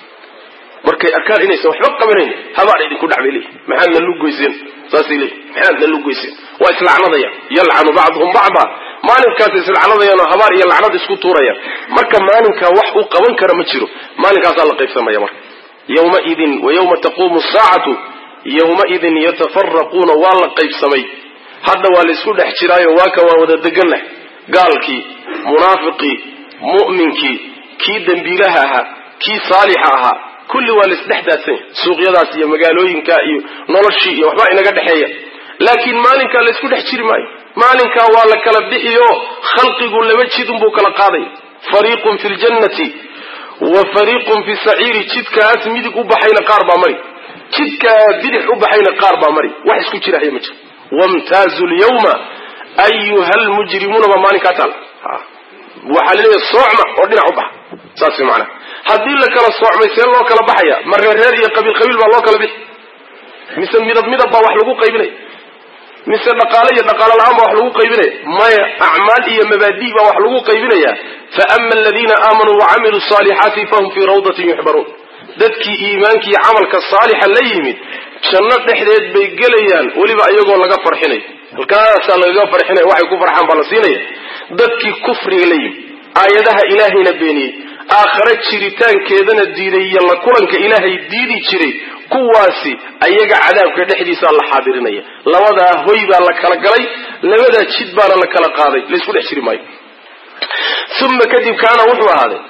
markay arkaan inaysan waxba qabanayn habaar idinku dhacbay leeyihi maxaad na lugoyseen saasay leeyihi maxaad na lugoyseen waa islacnadayaan yalcanu bacduhum bacda maalinkaasay islacnadayaan oo habaar iyo lacnad isku tuurayaan marka maalinkaa wax uu qaban kara ma jiro maalinkaasaa la qaybsamaya marka yawmaidin wa yawma taquumu saacatu yawmaidin yatafaraquuna waa la qaybsamay hadda waa la isku dhex jiraayo waa ka waa wada deganlah gaalkii munaafiqii mu'minkii kii dembiilaha ahaa kii saalixa ahaa kulli waa laisdhex daadsanya suuqyadaas iyo magaalooyinka iyo noloshii iyo waxbaa inaga dhexeeya laakiin maalinkaa la isku dhex jiri maayo maalinkaa waa la kala bixiyo khalqigu laba jid unbuu kala qaadaya fariiqun fi ljannati wa fariiqun fi saciiri jidkaas midig u baxayna qaar baa mari jidkaa bidix u baxayna qaar baa mari wax isku jirahaya ma jiro wamtaazu lyawma ayuha lmujrimuuna baa maalinkaa taal waxaa la leeyahay soocma oo dhinac u baxa saas macnaha haddii la kala soocmay see loo kala baxaya ma reerreer iyo qabiil qabiil baa loo kala bixi mise midab midab baa wax lagu qaybinaya mise dhaqaale iyo dhaqaalo la-aan baa wax lagu qaybinaya maya acmaal iyo mabaadi baa wax lagu qaybinaya fa ama aladiina aamanuu wacamiluu saalixaati fahum fii rawdatin yuxbaruun dadkii iimaankii camalka saalixa la yimid janno dhexdeed bay gelayaan weliba iyagoo laga farxinayo halkaasaa lagaga farxinaya waxay ku farxaan baa la siinaya dadkii kufriga la yimid aayadaha ilaahayna beeniyey aakhare jiritaankeedana diiday iyo la kulanka ilaahay diidi jiray kuwaasi ayaga cadaabka dhexdiisaa la xaadirinaya labadaa hoy baa la kala galay labadaa jid baana la kala qaaday laysku dhex jiri maayo uma kadib kaana wuxuu ahaaday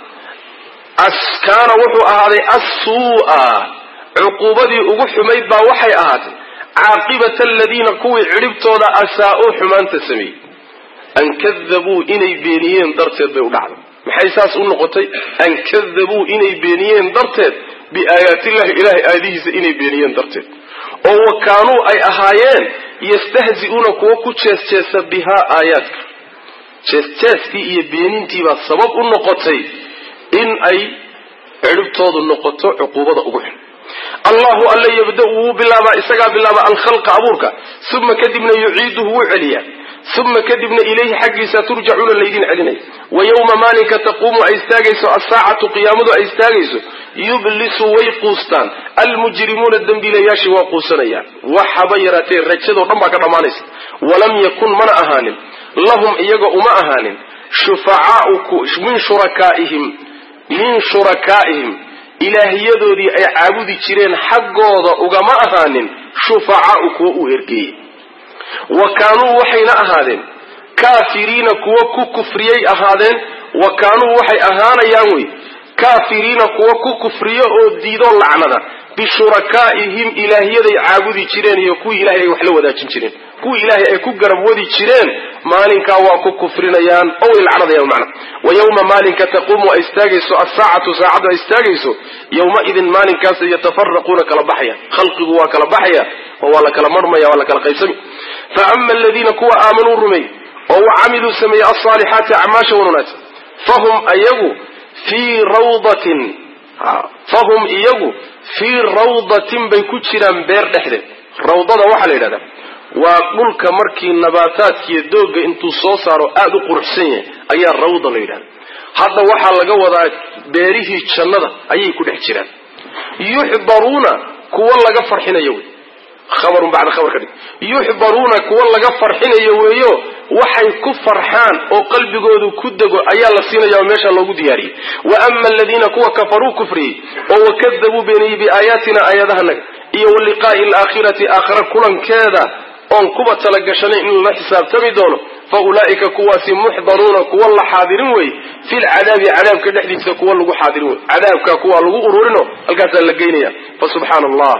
kaana wuxuu ahaaday assuu'a cuquubadii ugu xumayd baa waxay ahaatay caaqibata aladiina kuwii cidhibtooda asaa-uu xumaanta sameeyey an kadabuu inay beeniyeen darteed bay u dhacday maxay saas u noqotay an kadabuu inay beeniyeen darteed biaayaatillahi ilahay aayadihiisa inay beeniyeen darteed oo wa kaanuu ay ahaayeen yastahzi'uuna kuwa ku jeesjeesa bihaa aayaadka jeesjeeskii iyo beenintiibaa sabab u noqotay in ay cidhibtoodu noqoto cuquubada ugu xun allahu alla yabda-u wuu bilaabaa isagaa bilaaba alkhalqa abuurka uma kadibna yuciiduhu wuu celiyaa uma kadibna ilayhi xaggiisa turjacuuna laydin celinaya wa yowma maalinka taquumu ay istaagayso asaacatu qiyaamadu ay istaagayso yublisu way quustaan almujrimuuna dembiilayaashii waa quusanayaan waxaba yaraatee rajadoo dhan baa ka dhammaanaysa walam yakun mana ahaanin lahum iyaga uma ahaanin shufacaau min shurakaa'ihim min shurakaa'ihim ilaahyadoodii ay caabudi jireen xaggooda ugama ahaanin shufacaau kuwa uu ergeeyey wa kaanuu waxayna ahaadeen kaafiriina kuwa ku kufriyay ahaadeen wa kaanuu waxay ahaanayaan wey kaafiriina kuwa ku kufriyo oo diidoo lacnada bishurakaa'ihim ilaahyaday caabudi jireen iyo kuwii ilahay ay wax la wadaajin jireen kuwii ilaahay ay ku garab wadi jireen maalinkaa waa ku kufrinayaan oo way lacnadayaan macna wa yowma maalinka taquumu ay istaagayso assaacatu saacaddu ay istaagayso yowmaidin maalinkaas yatafaraquuna kala baxaya khalqigu waa kala baxaya oo waa la kala marmaya waa la kala qaybsami fa ama aladiina kuwa aamanuu rumey oo wa camiluu sameeyey alsaalixaati acmaasha wan wanaagsan fahum iyagu fii rawdatin fahum iyagu fii rawdatin bay ku jiraan beer dhexdeed rawdada waxaa la yidhahdaa waa dhulka markii nabaataadkiiyo doogga intuu soo saaro aada u quruxsan yahay ayaa rawda la yidhahda hadda waxaa laga wadaa beerihii jannada ayay ku dhex jiraan yuxbaruuna kuwa laga farxinayo wey habarun bacda khabar ka dhig yuxbaruuna kuwa laga farxinayo weeyo waxay ku farxaan oo qalbigoodu ku dego ayaa la siinaya oo meesha loogu diyaariyey wa ama aladiina kuwa kafaruu kufriyey oo wakadabuu beeniyey biaayaatina aayadahanaga iyo wa liqaa'i alaakhirati aakhira kulankeeda oon kuba talagashanay in lala xisaabtami doono fa ulaa'ika kuwaasi muxdaruuna kuwa la xaadirin wey filcadaabi cadaabka dhexdiisa kuwa lagu xaadirin wey cadaabka kuwa lagu ururino halkaasaa la geynaya fa subxaana allah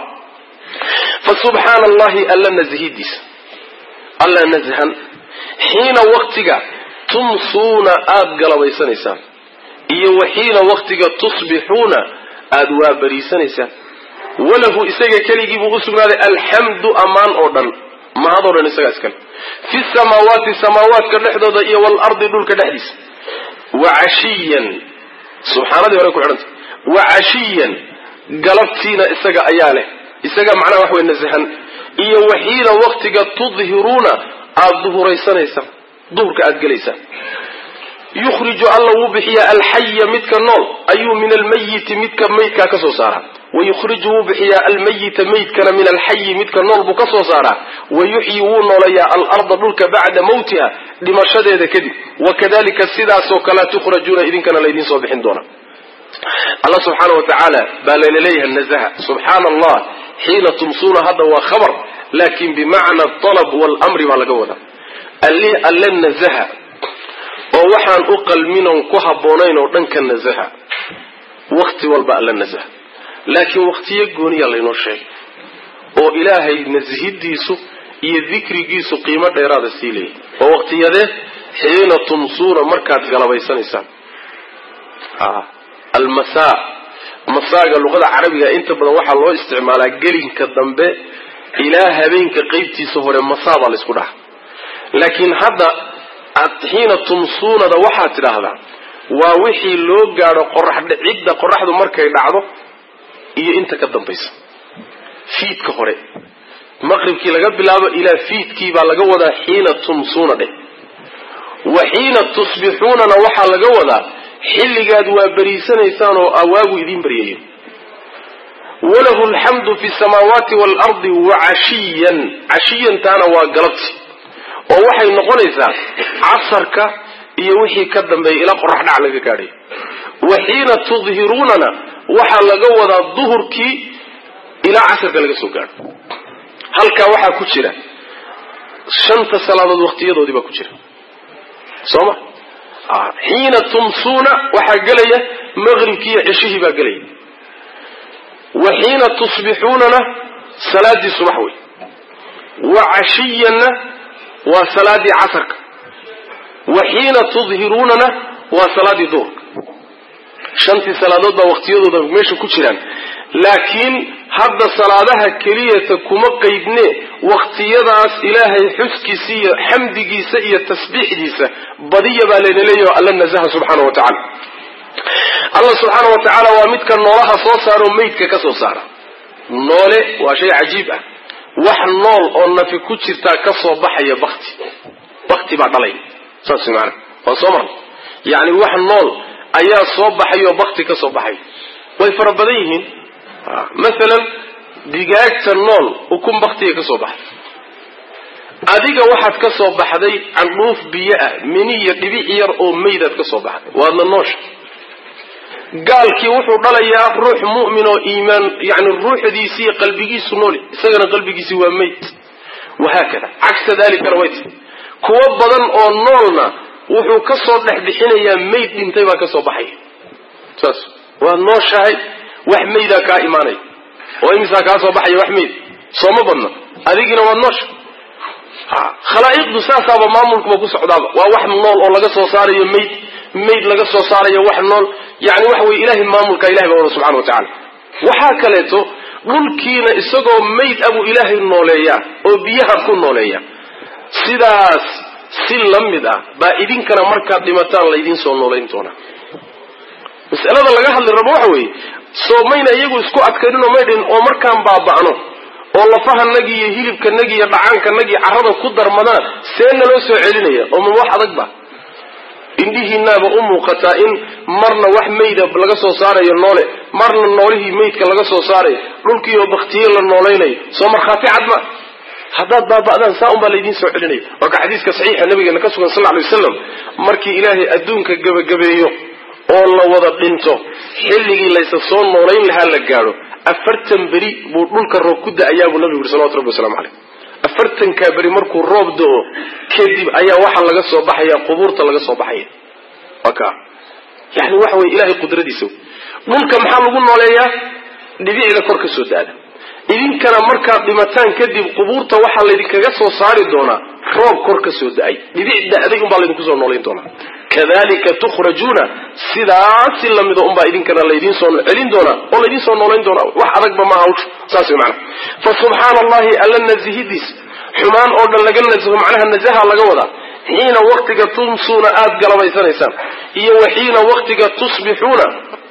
fa subxaana allahi alla nashidiisa alla nashan xiina waktiga tumsuuna aada galabaysanaysaan iyo wa xiina waktiga tusbixuuna aada waabariisanaysaan walahu isaga keligii buu u sugnaaday alxamdu ammaan oo dhan mahadoo dhan isagaa iskale fi samaawaati samaawaadka dhexdooda iyo waalardi dhulka dhexdiisa wa cashiyan subxaanadii hore ku xidhanta wa cashiyan galabtiina isaga ayaa leh isaga macnaha wax wey nasahan iyo waxiina waktiga tudhiruuna aada duhuraysanaysaan duhurka aada gelaysaan yukhriju alla wuu bixiyaa alxaya midka nool ayuu min almayiti midka maydkaa ka soo saaraa wayukhriju wuu bixiyaa almayita maydkana min alxayi midka nool buu ka soo saaraa wayuxyi wuu nooleeyaa alarda dhulka bacda mawtiha dhimashadeeda kadib wakadalika sidaasoo kalea tukhrajuuna idinkana laydiin soo bixin doona alla subxaana wa tacaala baa layna leeyahay nazaha subxaana allah xiina tumsuuna hadda waa khabar laakin bimacna alab waalamri baa laga wadaa alli alle nazaha oo waxaan u qalminoon ku habboonayn oo dhanka nasaha wakti walba alla nasaha laakiin waktiyo gooniyaa laynoo sheegay oo ilaahay nasihidiisu iyo dikrigiisu qiimo dheeraada sii leeyahy oo waqtiyadee xiina tumsuuna markaad galabaysanaysaan almasaa masaaga luqada carabiga inta badan waxaa loo isticmaalaa gelinka dambe ilaa habeenka qeybtiisa hore masaa baa laysku dhaha laakiin hadda xiina tumsuunada waxaad tidhaahdaa waa wixii loo gaadho qoraxcidda qoraxdu markay dhacdo iyo inta ka dambaysa fiidka hore maqribkii laga bilaabo ilaa fiidkii baa laga wadaa xiina tumsuuna dheh wa xiina tusbixuunana waxaa laga wadaa xilligaad waa beriisanaysaan oo awaagu idiin baryayo walahu alxamdu fi samaawaati waalardi wa cashiyan cashiyantaana waa galabti oo waxay noqonaysaa casarka iyo wixii ka dambeeya ilaa qorax dhac laga gaadhay wa xiina tudhiruunana waxaa laga wadaa duhurkii ilaa casarka laga soo gaadho halkaa waxaa ku jira shanta salaadood waqtiyadoodii baa ku jira soo ma xiina tumsuuna waxaa gelaya maqribkii iyo ceshihii baa gelaya wa xiina tusbixuunana salaadii subax wey wa cashiyanna waa salaadii casarka wa xiina tudhiruunana waa salaadii duhurka shantii salaadood baa waqtiyadooda meesha ku jiraan laakiin hadda salaadaha keliyata kuma qaydne waqtiyadaas ilaahay xuskiisa iyo xamdigiisa iyo tasbiixdiisa badiya baa layna leeyaho alla nasaha subxaana wa tacala allah subxaana wa tacaala waa midka noolaha soo saaro maydka ka soo saara noole waa shay cajiib ah wax nool oo nafi ku jirtaa ka soo baxaya bakti bakti baa dhalay saas maana waa soo marna yacni wax nool ayaa soo baxay oo bakti ka soo baxay way fara badan yihiin masalan digaagta nool ukun baktiga ka soo baxay adiga waxaad ka soo baxday candhuuf biyo ah mini iyo dhibic yar oo maydaad ka soo baxday waadna noosha gaalkii wuxuu dhalayaa ruux mu'min oo iimaan yani ruuxdiisi iyo qalbigiisu nool isagana qalbigiisi waa mayd wahaakada cagsa dalikana way tahay kuwo badan oo noolna wuxuu ka soo dhex bixinayaa mayd dhintay baa ka soo baxaya saas waad nooshahay wax maydaa kaa imaanaya oo imisaa kaa soo baxaya wax mayd sooma badna adigina waad noosha khalaa'iqdu saasaaba maamulkuba ku socdaaba waa wax nool oo laga soo saarayo mayd mayd laga soo saarayo wax nool yani waxa weye ilahay maamulka ilahay baa wada subxana wa tacala waxaa kaleeto dhulkiina isagoo mayd abuu ilaahay nooleeyaa oo biyaha ku nooleeya sidaas si la mid ah baa idinkana markaad dhimataan laydiin soo noolayn doonaa masalada laga hadli rabo waxa weeye soo mayna iyagu isku adkayninoo maydhin oo markaan baaba'no oo lafahanagi iyo hilibkanagi iyo dhacaankanagi carrada ku darmadaan see naloo soo celinaya oo ma wax adag ba indhihiinaaba u muuqataa in marna wax mayda laga soo saarayo noole marna noolihii maydka laga soo saarayo dhulkii oo baktiye la noolaynayo soo markhaati cad ma haddaad baaba'daan saa un baa laydiin soo celinaya waa ka xadiiska saxiixa nabigeena ka sugan sal lla alay wasalam markii ilaahay adduunka gebagabeeyo oo la wada dhinto xilligii laysa soo noolayn lahaa la gaadho afartan beri buu dhulka roob ku da-ayaa buu nabigu yuri salawatu rabbi waslamu caleyh afartankaa beri markuu roob do-o kadib ayaa waxaa laga soo baxaya qubuurta laga soo baxaya waa ka yani waxa weye ilahay qudradiisa dhulka maxaa lagu nooleeyaa dhibicda kor ka soo da-da idinkana markaad dhimataan kadib qubuurta waxaa laydinkaga soo saari doonaa roob kor ka soo da-ay dhibic da-day unbaa laydinku soo noolayn doonaa kadalika tukhrajuuna sidaasi lamida unbaa idinkana laydiin soo celin doonaa oo laydiin soo noolayn doonaa wax adagba maaha hawsha saas wey macana fa subxaana allahi alla nazihidiis xumaan oo dhan laga nasaho macnaha nasaha laga wadaa xiina waktiga tumsuuna aada galabaysanaysaan iyo wa xiina waktiga tusbixuuna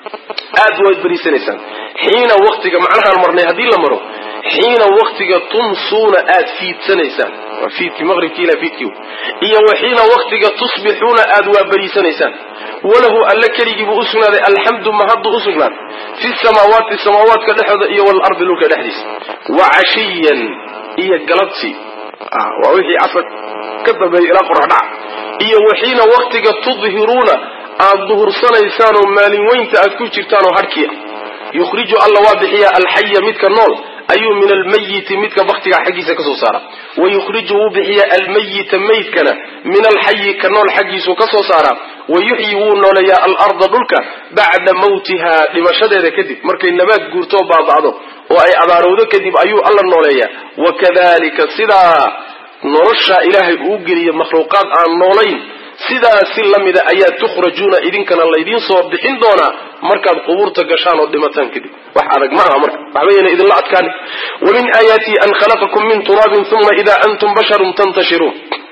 aada waad beriisanaysaan xiina waktiga macnahaan marnay haddii la maro xiina waktiga tumsuuna aada fiidsanaysaan waa fiidkii maqribkii ilaa fiidkii iyo wa xiina waktiga tusbixuuna aada waa beriisanaysaan walahu alla keligii buu usugnaaday alxamdu mahaddu usugnaad fi samaawaati samaawaadka dhexooda iyo walardi dhulka dhexdiisa wa cashiyan iyo galabtii waa wixii casar ka dambeeya ilaa qorax dhaca iyo wa xiina waktiga tudhiruuna aada duhursanaysaan oo maalin weynta aad ku jirtaan oo hadhkiia yukhriju alla waa bixiyaa alxaya midka nool ayuu min almayiti midka baktiga xaggiisa ka soo saara wa yukhriju wuu bixiyaa almayita maydkana min alxayi ka nool xaggiisuu ka soo saaraa wa yuxyi wuu nooleeyaa alarda dhulka bacda mawtiha dhimashadeeda kadib markay nabaad guurtoo baaba'do oo ay abaarowdo kadib ayuu alla nooleeyaa wakadalika sidaa noloshaa ilaahay uu geliya makhluuqaad aan noolayn sidaasi la mida ayaa tukhrajuuna idinkana laydiin soo bixin doonaa markaad qubuurta gashaan oo dhimataan kadib wax adag ma aha marka waxbayna idinla adkaani wa min aayaatihi an khalaqakum min turaabin uma ida antum basharun tantashiruun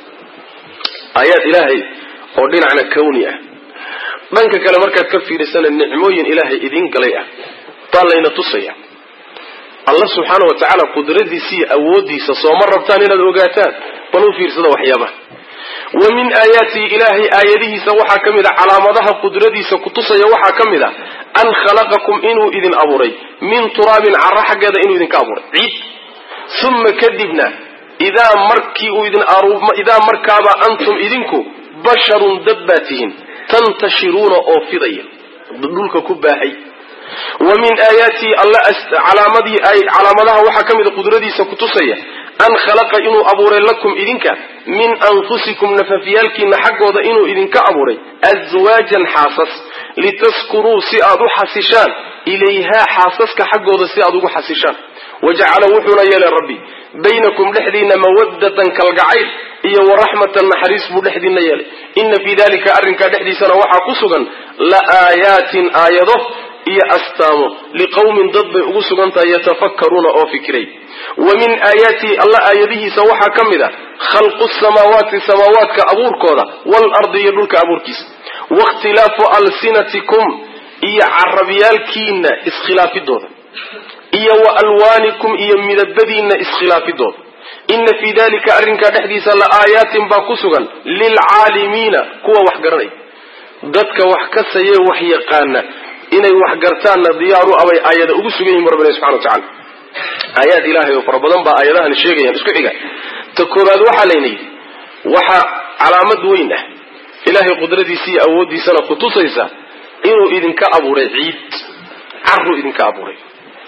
aayaad ilaahay oo dhinacna kawni ah dhanka kale markaad ka fiirisana nicmooyin ilaahay idiin galay ah baa layna tusaya alla subxaana wa tacaala qudradiisa iyo awooddiisa sooma rabtaan inaad ogaataan bal u fiirsada waxyaabaha wa min aayaatihi ilaahay aayadihiisa waxaa ka mid a calaamadaha qudradiisa kutusaya waxaa ka mid a an khalaqakum inuu idin abuuray min turaabin carro xaggeeda inuu idinka abuuray ciid uma kadibna idaa markii uu idin idaa markaaba antum idinku basharun dad baa tihin tantashiruuna oo fidaya dhulka ku baahay wa min aayaatihi alla calaamadii calaamadaha waxaa ka mid a qudradiisa kutusaya an khalaqa inuu abuuray lakum idinka min anfusikum nafafyaalkiina xaggooda inuu idinka abuuray aswaajan xaasas litaskunuu si aad u xasishaan ilayhaa xaasaska xaggooda si aad ugu xasishaan wajacala wuxuuna yeelay rabbi baynakum dhexdiina mawadatan kalgacayl iyo waraxmatan naxariis buu dhexdiina yeelay ina fii dalika arrinkaa dhexdiisana waxaa ku sugan la aayaatin aayado iyo astaamo liqowmin dad bay ugu sugan tahay yatafakkaruuna oo fikiray wa min aayaatihi alla aayadihiisa waxaa ka mid a khalqu samaawaati samaawaadka abuurkooda waalardi iyo dhulka abuurkiisa wakhtilaafu alsinatikum iyo carabyaalkiina iskhilaafidooda iyo wa alwaanikum iyo midabadiinna iskhilaafidood ina fii dalika arrinkaa dhexdiisa la aayaatin baa ku sugan lilcaalimiina kuwa wax garanaya dadka wax kasayee wax yaqaana inay wax gartaanna diyaaru abay aayada ugu sugan yihin rabbina subxana wa tacala aayaad ilaahay oo fara badan baa aayadahan sheegayaan isku xiga ta koobaad waxaa layna yidhi waxaa calaamad weyn ah ilaahay qudradiisa iyo awooddiisana kutusaysa inuu idinka abuuray ciid caruu idinka abuuray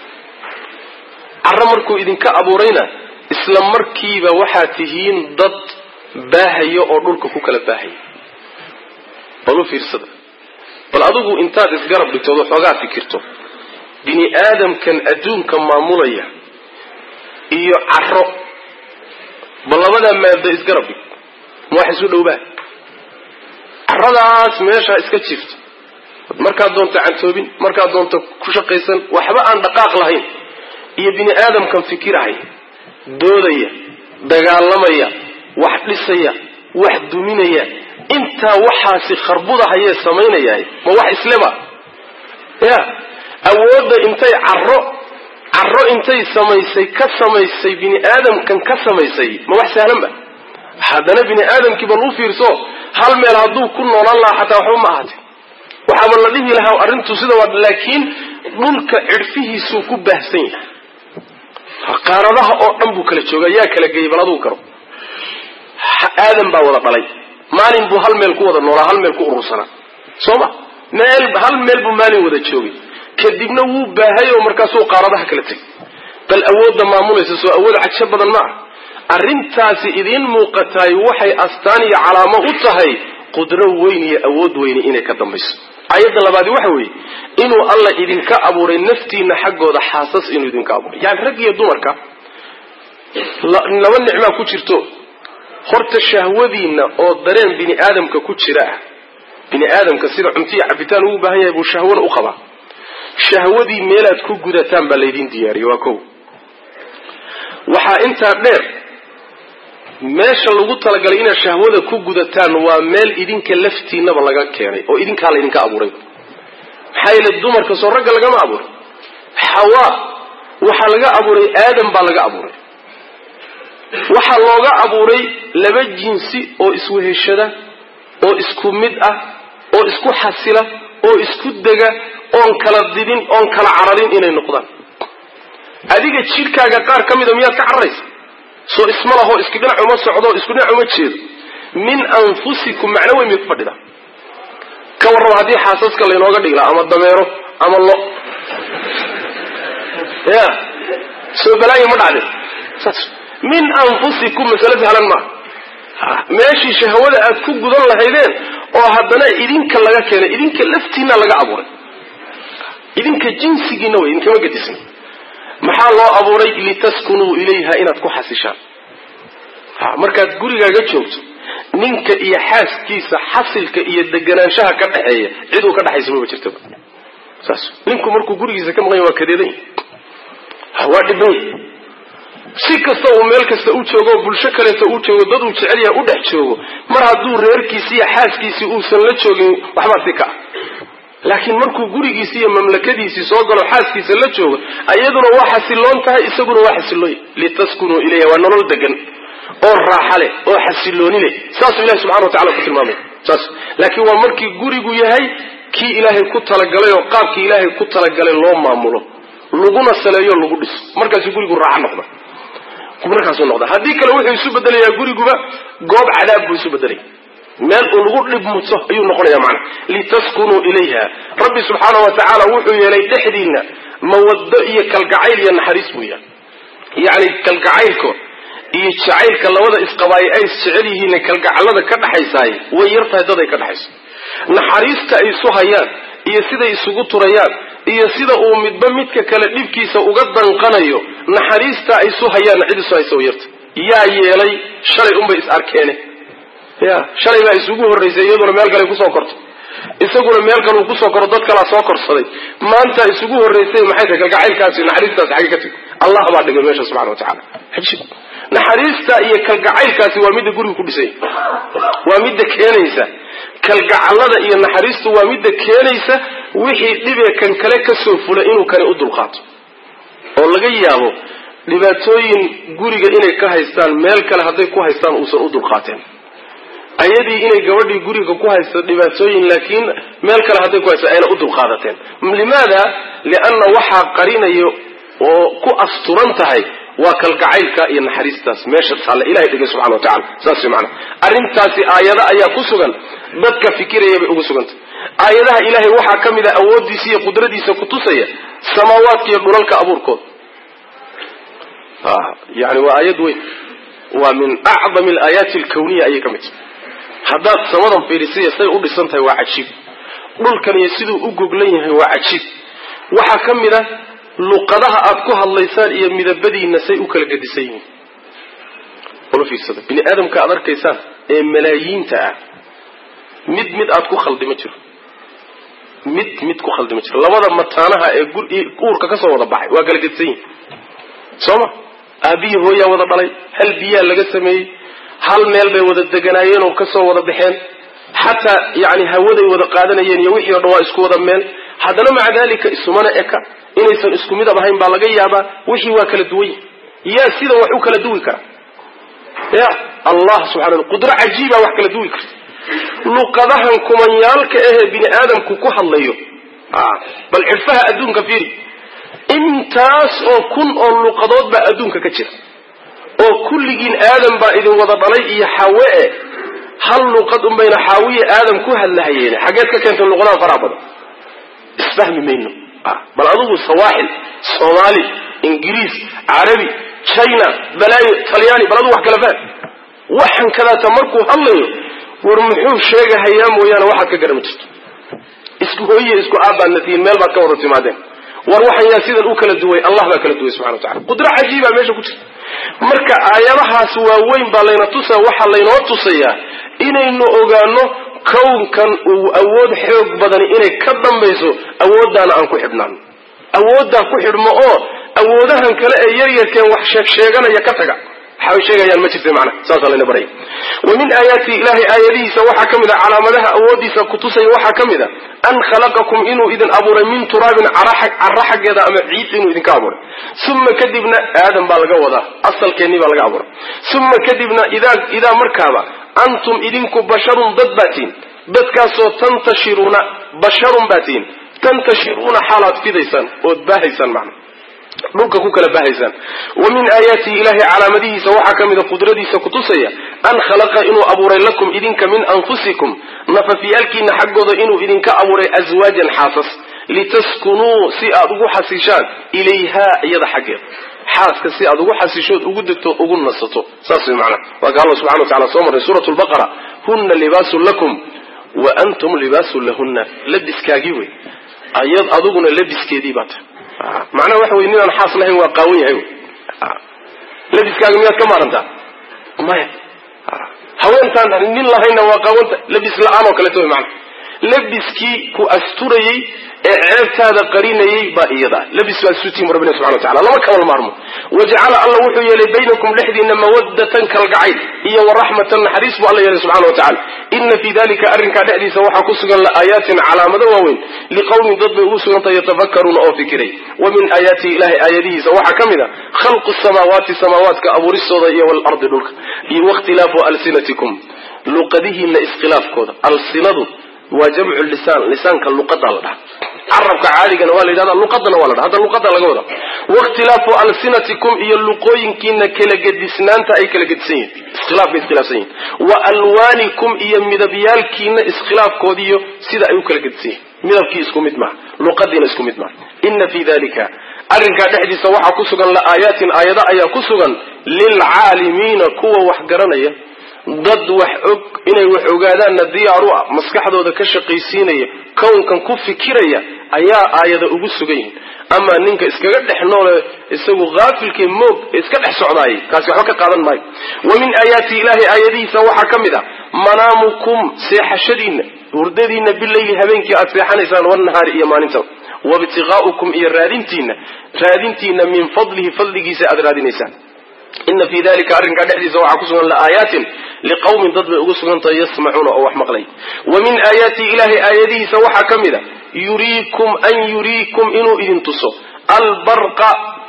carro markuu idinka abuurayna isla markiiba waxaad tihiin dad baahaya oo dhulka ku kala baahaya bal u fiirsada bal adigu intaad isgarab dhigtood waxoogaa fikirto bini aadamkan adduunka maamulaya iyo carro bal labadaa maado isgarab dhig ma wax isu dhowbaa carradaas meeshaa iska jirto markaad doonto cantoobin markaad doonto ku shaqaysan waxba aan dhaqaaq lahayn iyo bini aadamkan fikirahaya doodaya dagaalamaya wax dhisaya wax duminaya intaa waxaasi kharbudahayee samaynayahay ma wax isleba ya awoodda intay carro carro intay samaysay ka samaysay bini aadamkan ka samaysay ma wax sahlan ba haddana bini aadamkii bal u fiirso hal meel hadduu ku noolaan lahaa xataa waxba ma ahaate waxaaba la dhihi lahaa arrintu sida waa laakiin dhulka cidhfihiisuu ku baahsan yahay qaaradaha oo dhan buu kala jooga yaa kala geeyey bal aduu karo aadan baa wada dhalay maalin buu hal meel ku wada noolaa hal meel ku urursanaa soo ma meel hal meel buu maalin wada joogay kadibna wuu baahay oo markaasuu qaaradaha kala tegay bal awoodda maamulaysa soo awood cagsho badan ma ah arrintaasi idiin muuqataay waxay astaan iyo calaamo u tahay qudro weyn iyo awood weyni inay ka dambayso ayadda labaadi waxa weeye inuu alla idinka abuuray naftiina xaggooda xaasas inuu idinka abuuray yani rag iyo dumarka laba nicmaa ku jirto horta shahwadiinna oo dareen bini aadamka ku jira ah bini aadamka sida cuntiya cabitaan ugu baahan yahay buu shahwana u qabaa shahwadii meelaad ku gudataan baa laydin diyaariyey waa kow waxaa intaa dheer meesha lagu talagalay inaad shahwada ku gudataan waa meel idinka laftiinaba laga keenay oo idinkaa laydinka abuuray maxaa yeele dumarka soo ragga lagama abuuray xawaa waxaa laga abuuray aadam baa laga abuuray waxaa looga abuuray laba jinsi oo isweheshada oo isku mid ah oo isku xasila oo isku dega oon kala didin oon kala cararin inay noqdaan adiga jidhkaaga qaar ka mida miyaad ka cararaysa soo isma laho isku dhinac uma socdo isku dhinac uma jeedo min anfusikum macno weyn bay ku fadhida ka warraba haddii xaasaska laynooga dhigla ama dameero ama lo ya soo balaayo ma dhacde saas min anfusikum masale sahlan maaha meeshii shahwada aad ku gudan lahaydeen oo haddana idinka laga keenay idinka laftiina laga abuuray idinka jinsigiina way idinkama gedisna maxaa loo abuuray litaskunuu ilayha inaad ku xasishaan markaad gurigaaga joogto ninka iyo xaaskiisa xasilka iyo deganaanshaha ka dhexeeya ciduu ka dhexaysa maba jirtaba saas ninku markuu gurigiisa ka maqan yahy waa kadeedan yahy waa dhiban yahy si kasta uu meel kasta u joogo oo bulsho kaleeto u joogo dad uu jecel yahay u dhex joogo mar hadduu reerkiisi iyo xaaskiisii uusan la joogin waxbaa si ka ah laakiin markuu gurigiisi iyo mamlakadiisii soo galo xaaskiisa la joogo iyaduna waa xasiloon tahay isaguna waa xasilooy litaskunuu ilayha waa nolol degan oo raaxa leh oo xasilooni leh saasuu ilahi subxana wa tacala ku tilmaamay saas laakiin waa markii gurigu yahay kii ilaahay ku talagalay oo qaabkii ilaahay ku talagalay loo maamulo laguna saleeyo lagu dhiso markaasuu gurigu raaxa noqda markaasuu noqda haddii kale wuxuu isu bedelayaa guriguba goob cadaab buu isu bedelaya meel uu lagu dhibmuto ayuu noqonaya macana litaskunuu ilayha rabbi subxaana wa tacaala wuxuu yeelay dhexdiinna mawaddo iyo kalgacayl iyo naxariis buu yahay yacni kalgacaylko iyo jacaylka labada isqabaayo ay isjecel yihiin kalgacallada ka dhaxaysaay way yar tahay dad ay ka dhaxayso naxariista ay isu hayaan iyo siday isugu turayaan iyo sida uu midba midka kale dhibkiisa uga danqanayo naxariista ay isu hayaan cid isu haysa way yarta yaa yeelay shalay unbay is arkeene ya shalay baa isugu horraysay iyaduna meel kale kusoo korto isaguna meel kale uu kusoo koro dad kalaa soo korsaday maanta isugu horraysay maxay tahay kalgacaylkaasi naxariistaasi xagge ka tegi allah baa dhigay meesha subxana wa tacala ajib naxariista iyo kalgacaylkaasi waa midda guriga ku dhisay waa midda keenaysa kalgacallada iyo naxariistu waa midda keenaysa wixii dhibee kan kale kasoo fula inuu kani u dulqaato oo laga yaabo dhibaatooyin guriga inay ka haystaan meel kale hadday ku haystaan uusan u dulqaateen ayadii inay gabadhii guriga ku haysto dhibaatooyin laakiin meel kale hadday ku haysto ayna u dulqaadateen limaada lianna waxaa qarinayo oo ku asturan tahay waa kalgacaylka iyo naxariistaas meesha taalla ilahay dhigay subxana wa tacala saas way macana arrintaasi aayado ayaa ku sugan dadka fikiraya bay ugu sugantay aayadaha ilaahay waxaa ka mid a awooddiisa iyo qudradiisa kutusaya samaawaadka iyo dhulalka abuurkooda yani waa aayad weyn waa min acdami alaayaati alkawniya ayay ka mid tahay haddaad samadan fiidhisaiyo say u dhisan tahay waa cajiib dhulkan iyo siduu u goglan yahay waa cajiib waxaa ka mid a luqadaha aad ku hadlaysaan iyo midabadiina say u kala gedisan yihiin ula fiirsada bini aadamka aad arkaysaan ee malaayiinta ah mid mid aad ku khaldi ma jiro mid mid ku khaldi ma jiro labada mataanaha ee uurka ka soo wada baxay waa kala gedisan yihin soo ma aabbiyi hooyaa wada dhalay hal biyaa laga sameeyey hal meel bay wada deganaayeen oo kasoo wada baxeen xataa yani hawaday wada qaadanayeen iyo wixii o dhan waa isku wada meel haddana maca dalika isumana eka inaysan isku midab ahayn baa laga yaabaa wixii waa kala duwan yihi yaa sidan wax u kala duwi kara ya allah subxana wa qudro cajiiba wax kala duwi karta luqadahan kumanyaalka ahee bini aadamku ku hadlayo bal cirfaha adduunka fiiri intaas oo kun oo luqadood baa adduunka ka jira oo kulligiin aadam baa idin wada dhalay iyo xawe e hal luqad unbayna xaawiye aadam ku hadlahayeen xaggeed ka keentay luqadaha faraha badan isfahmi mayno bal adugu sawaaxil soomaali ingiriis carabi china balaayo talyaani bal adugu wax kala fahm waxan kadaata markuu hadlayo war muxuu sheegahayaa mooyaane waxaad ka garama jirto isku hooyiye isku aabbaadna tihiin meel baad ka wada timaadeen war waxan yaa sidan u kala duway allah baa kala duway subxana wa tacala qudro cajiibaa meesha ku jirta marka aayadahaas waaweyn baa layna tusaa waxaa laynoo tusayaa inaynu ogaano kownkan uu awood xoog badani inay ka dambayso awooddaana aan ku xidhnaano awooddaa ku xidhmo oo awoodahan kale ee yaryarkeen wax sheeg sheeganaya ka taga waxay sheegayaan ma jirta macna saasaa layna baraya wa min aayaati ilahay aayadihiisa waxaa ka mid a calaamadaha awooddiisa kutusaya waxaa ka mid a an khalaqakum inuu idin abuuray min turaabin carra xaggeeda ama ciid inuu idinka abuuray uma kadibna aadam baa laga wadaa asalkeennii baa laga abuuray uma kadibna idaa idaa markaaba antum idinku basharun dad baatiin dadkaasoo tantashiruuna basharun baatiin tantashiruuna xaalaad fidaysaan ood baahaysaan macna dhulka ku kala bahaysaan wa min aayaatihi ilahay calaamadihiisa waxaa ka mida qudradiisa kutusaya an khalaqa inuu abuuray lakum idinka min anfusikum nafafyaalkiina xaggooda inuu idinka abuuray aswaajan xaasas litaskunuu si aad ugu xasishaan ilayha iyada xaggeeda xaaska si aad ugu xasishood ugu degto ugu nasato saas way macana waa ka alla subxana wa tacala soo marray suurat lbaqara huna libaasun lakum wa antum libaasun lahunna labiskaagii wey ayad aduguna labiskeedii baa tahay macnaha waxa wey ninaan xaas lahayn waa qaawan yahay labiskaaga miyaad ka maarantaa maya haweentaan nin lahayna waa qaawanta labis la-aan oo kaleeto wy maana labiskii ku asturayey ee ceebtaada qarinayey baa iyada labis baa isutiin rabbina subxana wa tacala lama kabal maarmo wajacala alla wuxuu yeelay baynakum dhexdiina mawadatan kalgacayl iyo waraxmatan naxariis buu alla yeelay subxana wa tacala ina fii dalika arrinkaa dhexdiisa waxaa ku sugan laaayatin calaamado waaweyn liqawmin dad bay ugu sugantahay yatafakaruuna oo fikiray wa min aayaatihi ilahay aayadihiisa waxaa ka mid a khalqu samaawaati samaawaadka abuuristooda iyo walardi dhulka iyo wakhtilaafu alsinatikum luqadihiina iskhilaafkooda alsinadu waa jamcu lisaan lisaanka luqada la dhaha carabka caadigana waa la yidhahda luqadana waa la dhaha hadda luqada laga wada wakhtilaafu alsinatikum iyo luqooyinkiina kala gedisnaanta ay kala gedisan yihin iskhilaaf bay iskhilaafsan yihin wa alwaanikum iyo midabyaalkiina iskhilaafkoodiiyo sida ay u kala gedisan yihin midabkii isku mid maaha luqadiina isku mid maaha ina fii dalika arrinkaa dhexdiisa waxaa ku sugan la'aayaatin aayado ayaa ku sugan lilcaalimiina kuwa wax garanaya dad wax og inay wax ogaadaanna diyaaru ah maskaxdooda ka shaqaysiinaya kownkan ku fikiraya ayaa aayada ugu sugan yihin amaa ninka iskaga dhex noole isagu haafilkee moog iska dhex socdaayay kaasi waxba ka qaadan maayo wa min aayaati ilahi aayadihiisa waxaa ka mid ah manaamukum seexashadiinna hurdadiinna bileyli habeenkii aad seexanaysaan wanahaari iyo maalinta wabtiqaa'ukum iyo raadintiina raadintiina min fadlihi fadligiisa aad raadinaysaan ina fii dalika arrinkaa dhexdiisa waxaa ku sugan la'aayaatin liqawmin dad bay ugu sugan tahay yasmacuuna oo wax maqlay wa min aayaatihi ilahay aayadihiisa waxaa ka mid a yuriikum an yuriikum inuu idin tuso albarqa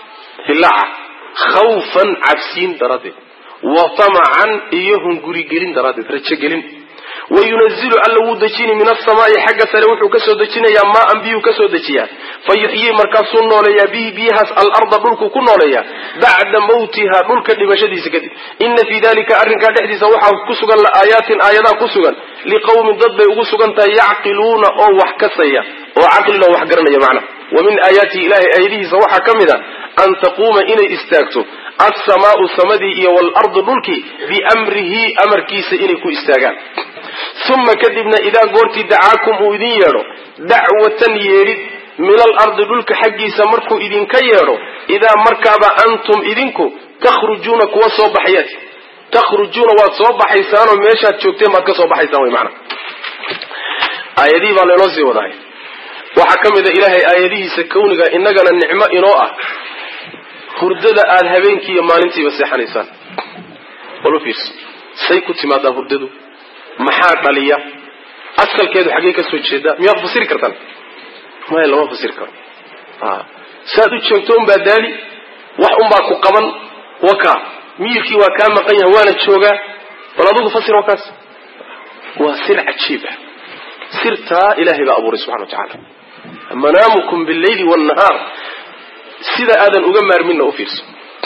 hilaaca khawfan cabsiin daraaddeed wa tamacan iyo hungurigelin daraaddeed rajogelin wayunazilu alla wuu dejini min asamaai xagga sare wuxuu kasoo dejinayaa maaan biyuu kasoo dejiyaa fa yuxyii markaasuu nooleeyaa bihi biyahaas alarda dhulkuu ku nooleeyaa bacda mawtiha dhulka dhimashadiisa kadib ina fii dalika arrinkaa dhexdiisa waxaa ku sugan aayaatin aayadaa ku sugan liqawmin dad bay ugu sugan tahay yacqiluuna oo wax kasaya oo caqlina wax garanaya macna wa min aayaatihi ilahay aayadihiisa waxaa ka mid a an taquuma inay istaagto alsamaau samadii iyo waalardu dhulkii biamrihi amarkiisa inay ku istaagaan uma kadibna idaa goortii dacaakum uu idin yeedho dacwatan yeedhid min alardi dhulka xaggiisa markuu idinka yeedho idaa markaaba antum idinku takhrujuuna kuwa soo baxayaad takhrujuuna waad soo baxaysaanoo meeshaad joogteen baad ka soo baxaysaan wy maana aayadihii baa laynoo sii wadahay waxaa ka mid a ilaahay aayadihiisa kawniga innagana nicmo inoo ah hurdada aada habeenkii iyo maalintiiba seexanaysaan bal u fiirso say ku timaadaa hurdadu maxaa dhaliya asalkeedu xaggee ka soo jeedaa miyaad fasiri kartaan maya lama fasiri karo saad u joogto unbaa daali wax unbaa ku qaban waka miyirkii waa kaa maqan yahay waana joogaa bal adugu fasir wakaas waa sir cajiib ah sirtaa ilaahay baa abuuray subxana wa tacaala manaamukum billayli waalnahaar sida aadan uga maarminna u fiirso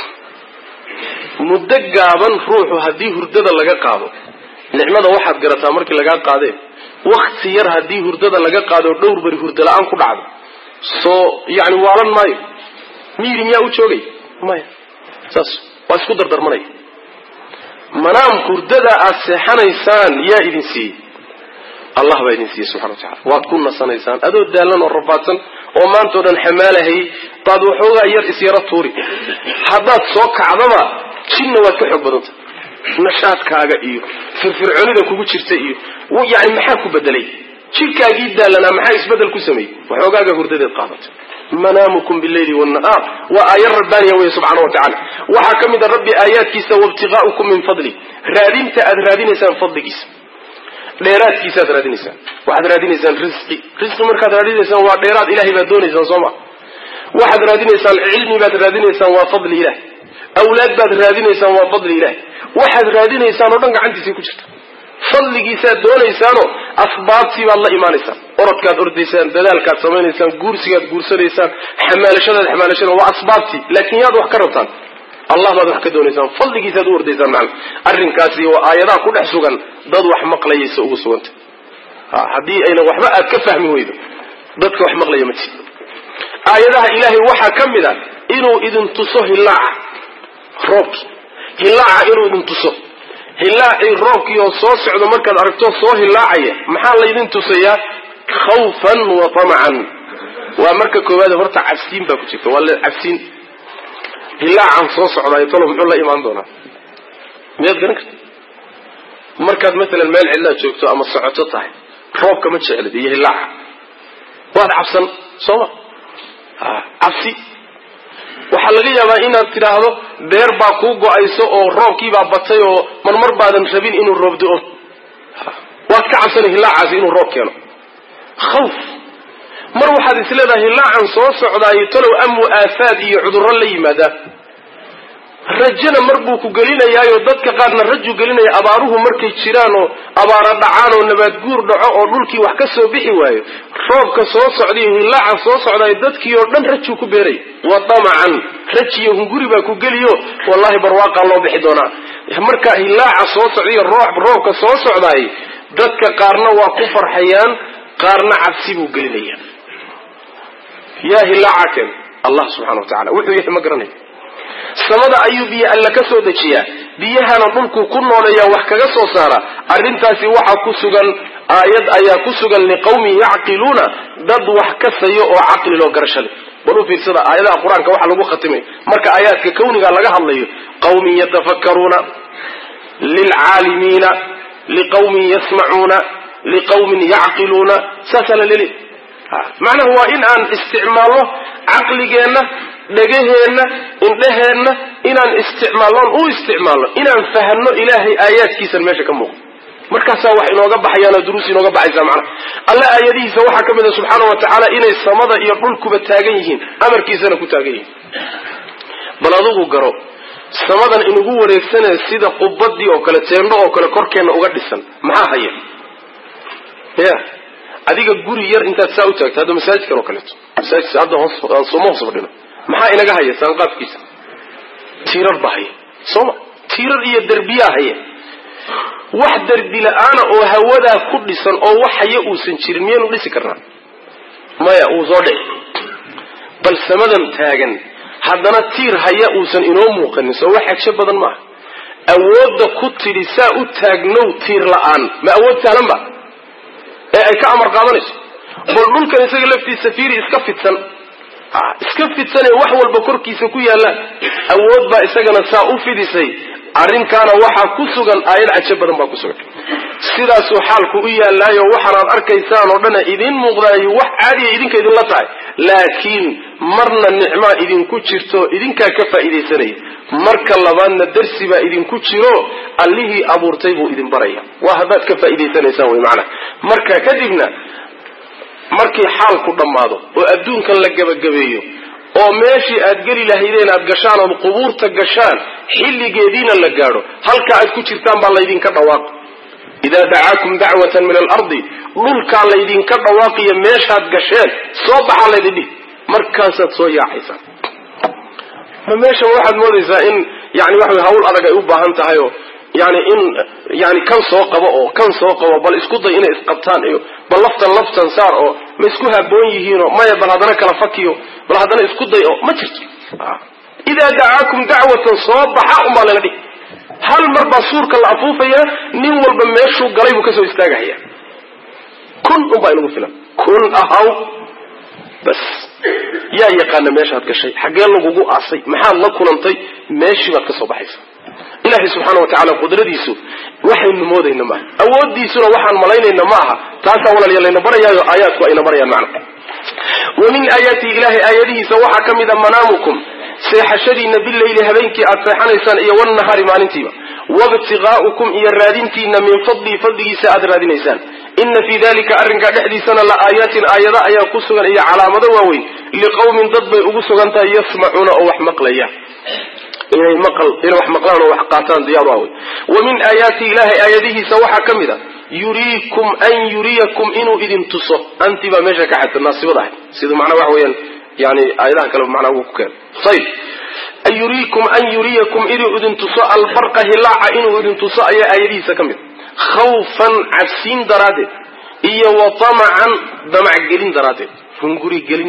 muddo gaaban ruuxu haddii hurdada laga qaado nicmada waxaad garataa markii lagaa qaadee wakti yar haddii hurdada laga qaado dhowr bari hurda la-aan ku dhacdo soo yani waalan maayo miyiri miyaa u joogay maya saas waa isku dardarmanaya manaam hurdada aad seexanaysaan yaa idin siiyey allah baa idin siiyey subxana wa tacala waad ku nasanaysaan adoo daalan oo rafaadsan oo maanta o dhan xamaalahayy baad waxoogaa yar isyaro tuuri haddaad soo kacdaba jinna waad ka xoog badanta nashaadkaaga iyo firfircoonida kugu jirta iyo yani maxaa ku bedelay jidhkaagii daalanaa maxaa isbedel ku sameeyey waxoogaaga hurdadeed qaadatay manaamukum bileyli wnahaar waa aaya rabbaaniya wey subxaana wa tacala waxaa ka mid a rabbi aayaadkiisa waibtiqaa'ukum min fadli raadinta aad raadinaysaan fadligiisa dheeraadkiisaaad raadinaysaan waxaad raadinaysaan risqi risqi markaad raadinaysaan waa dheeraad ilahay baad doonaysaan soo ma waxaad raadinaysaan cilmi baad raadinaysaan waa fadli ilahi awlaad baad raadinaysaan waa fadli ilahi waxaad raadinaysaan oo dhan gacantiisay ku jirta fadligiisaad doonaysaanoo asbaabtii baad la imaanaysaan orodkaad ordaysaan dadaalkaad samaynaysaan guursigaad guursanaysaan xamaalashadaad xamaalashada waa asbaabtii laakiin yaad wax ka rabtaan allah baad wax ka doonaysaan fadligiisaad u ordaysaan macana arrinkaasi waa aayadaha ku dhex sugan dad wax maqlayaysa ugu suganta haddii aynan waxba aad ka fahmi weydo dadka wax maqlaya ma jiro aayadaha ilaahay waxaa ka mid a inuu idin tuso hilaaca roobki hilaaca inuu idin tuso hilaacii roobkii oo soo socdo markaad aragto soo hilaacaya maxaa laydin tusayaa khawfan wa tamacan waa marka koowaad horta cabsiin baa ku jirta waa la cabsiin hilaacan soo socdaayo talo muxuu la imaan doonaa miyaad garan karta markaad maalan meel cidlaad joogto ama socoto tahay roobka ma jeclid iyo hilaaca waad cabsan sooma cabsi waxaa laga yaabaa inaad tidhaahdo beer baa kuu go-ayso oo roobkiibaa batay oo marmar baadan rabin inuu roob do-o waad ka cabsana hilaacaasi inuu roob keeno khawf mar waxaad is leedahay hilaacan soo socdaayo talow amu aafaad iyo cudurro la yimaadaa rajana mar buu ku gelinayaayo dadka qaarna rajuu gelinaya abaaruhu markay jiraan oo abaara dhacaan oo nabaad guur dhaco oo dhulkii wax ka soo bixi waayo roobka soo socdaiyo hilaaca soo socdaayo dadkii oo dhan rajuu ku beeraya wa damacan rajiyo hunguri baa ku geliyo wallahi barwaaqaa loo bixi doonaa marka hilaaca soo socdaiyo roobka soo socdaay dadka qaarna waa ku farxayaan qaarna cabsi buu gelinaya yaa hilaaca keen allah subxana wa tacala wuxuu yahay ma garanay samada ayuu biyo alla ka soo dejiyaa biyahana dhulkuu ku nooleeyaa wax kaga soo saara arrintaasi waxaa ku sugan aayad ayaa ku sugan liqawmin yacqiluuna dad wax kasayo oo caqli loo garasho leh bal u fiirsada aayadaha qur-aanka waxa lagu khatimay marka aayaadka kawniga laga hadlayo qawmin yatafakkaruuna lilcaalimiina liqawmin yasmacuuna liqawmin yacqiluuna saasaa la leli macnaha waa in aan isticmaalno caqligeenna dhegaheenna indheheenna inaan isticmaalnoon u isticmaalno inaan fahanno ilaahay aayaadkiisan meesha ka muuqdo markaasaa wax inooga baxayaan oo duruus inooga baxaysaa macnaha alla aayadihiisa waxaa ka mid a subxaana wa tacaala inay samada iyo dhulkuba taagan yihiin amarkiisana ku taagan yihiin bal adugu garo samadan inugu wareegsanaya sida qubadii oo kale teendho oo kale korkeenna uga dhisan maxaa haya ya adiga guri yar intaad saa u taagto hadda masaajidkan oo kaleeto masaajidka hadda hoos sooma hoos fadhino maxaa inaga haya saanqaafkiisa tiirar baa haya sooma tiirar iyo derbiyaa haya wax derbi la-aana oo hawadaa ku dhisan oo wax haya uusan jirin miyaynu dhisi karnaa maya wuu soo dhici bal samadan taagan haddana tiir haya uusan inoo muuqanin soo wax xagsho badan maaha awoodda ku tidhi saa u taagnow tiir la-aan ma awood sahlan ba ee ay ka amar qaadanayso bal dhulkan isaga laftiisa fiiri iska fidsan iska fidsanee wax walba korkiisa ku yaallaan awood baa isagana saa u fidisay arrinkaana waxaa ku sugan aayad cajo badan baa ku sugan sidaasuu xaalku u yaallaayo waxaanaad arkaysaan oo dhana idiin muuqdaayo wax caadiya idinka idinla tahay laakiin marna nicmaa idinku jirto idinkaa ka faa'iidaysanaya marka labaadna darsi baa idinku jiro allihii abuurtay buu idin baraya waa haddaad ka faa'iidaysanaysaan wey macnaha marka kadibna markii xaalku dhammaado oo adduunkan la gebagabeeyo oo meeshii aad geli lahaydeen aad gashaan ood qubuurta gashaan xilligeediina la gaadho halka aad ku jirtaan baa laydinka dhawaaq idaa dacaakum dacwatan min alardi dhulkaa laydinka dhawaaqiyo meeshaad gasheen soo baxaa laydin dhihi markaasaad soo yaacaysaan ma meeshan waxaad moodaysaa in yani waxa wey hawl adag ay u baahan tahay oo yani in yani kan soo qabo oo kan soo qabo bal isku day inay isqabtaan iyo bal laftan laftan saar oo ma isku haboon yihiinoo maya bal haddana kala fakiyo bal haddana isku day oo ma jirto idaa dacaakum dacwatan soo baxa unbaa laga dhihi hal mar baa suurka la afuufayaa nin walba meeshuu galay buu kasoo istaagahaya kun unbaa inagu filan kun ahaw bas yaa yaqaana meeshaad gashay xaggee lagugu aasay maxaad la kulantay meeshii baad ka soo baxaysa ilahay subxaana wa tacala qudradiisu waxaynu moodayna maaha awoodiisuna waxaan malaynayna ma aha taasaa walaalya layna barayaayo aayaadku ayna barayaan macna wa min aayaatihi ilahay aayadihiisa waxaa ka mid a manaamukum seexashadiina bileyli habeenkii aad seexanaysaan iyo wnahaari maalintiiba wabtigaa'ukum iyo raadintiina min fadlihi fadligiisa aad raadinaysaan ina fii dalika arrinkaa dhexdiisana la aayaatin aayada ayaa ku sugan iyo calaamado waaweyn liqawmin dad bay ugu sugan tahay yasmacuuna oo wax maqlaya inay maqal inay wax maqlaan oo wax qaataan diyaar waa wey wa min aayaati ilahay aayadihiisa waxaa ka mid a yuriikum an yuriyakum inuu idin tuso anti baa meesha ka xadta naasibada ahay sida macnaa waxa weeyaan yani aayadaha kale macnaa uu ku keeno ayib an yuriikum an yuriyakum inuu idin tuso albarqa hilaaca inuu idin tuso ayaa aayadihiisa ka mid khawfan cabsiin daraaddeed iyo wa tamacan damacgelin daraaddeed hunguri gelin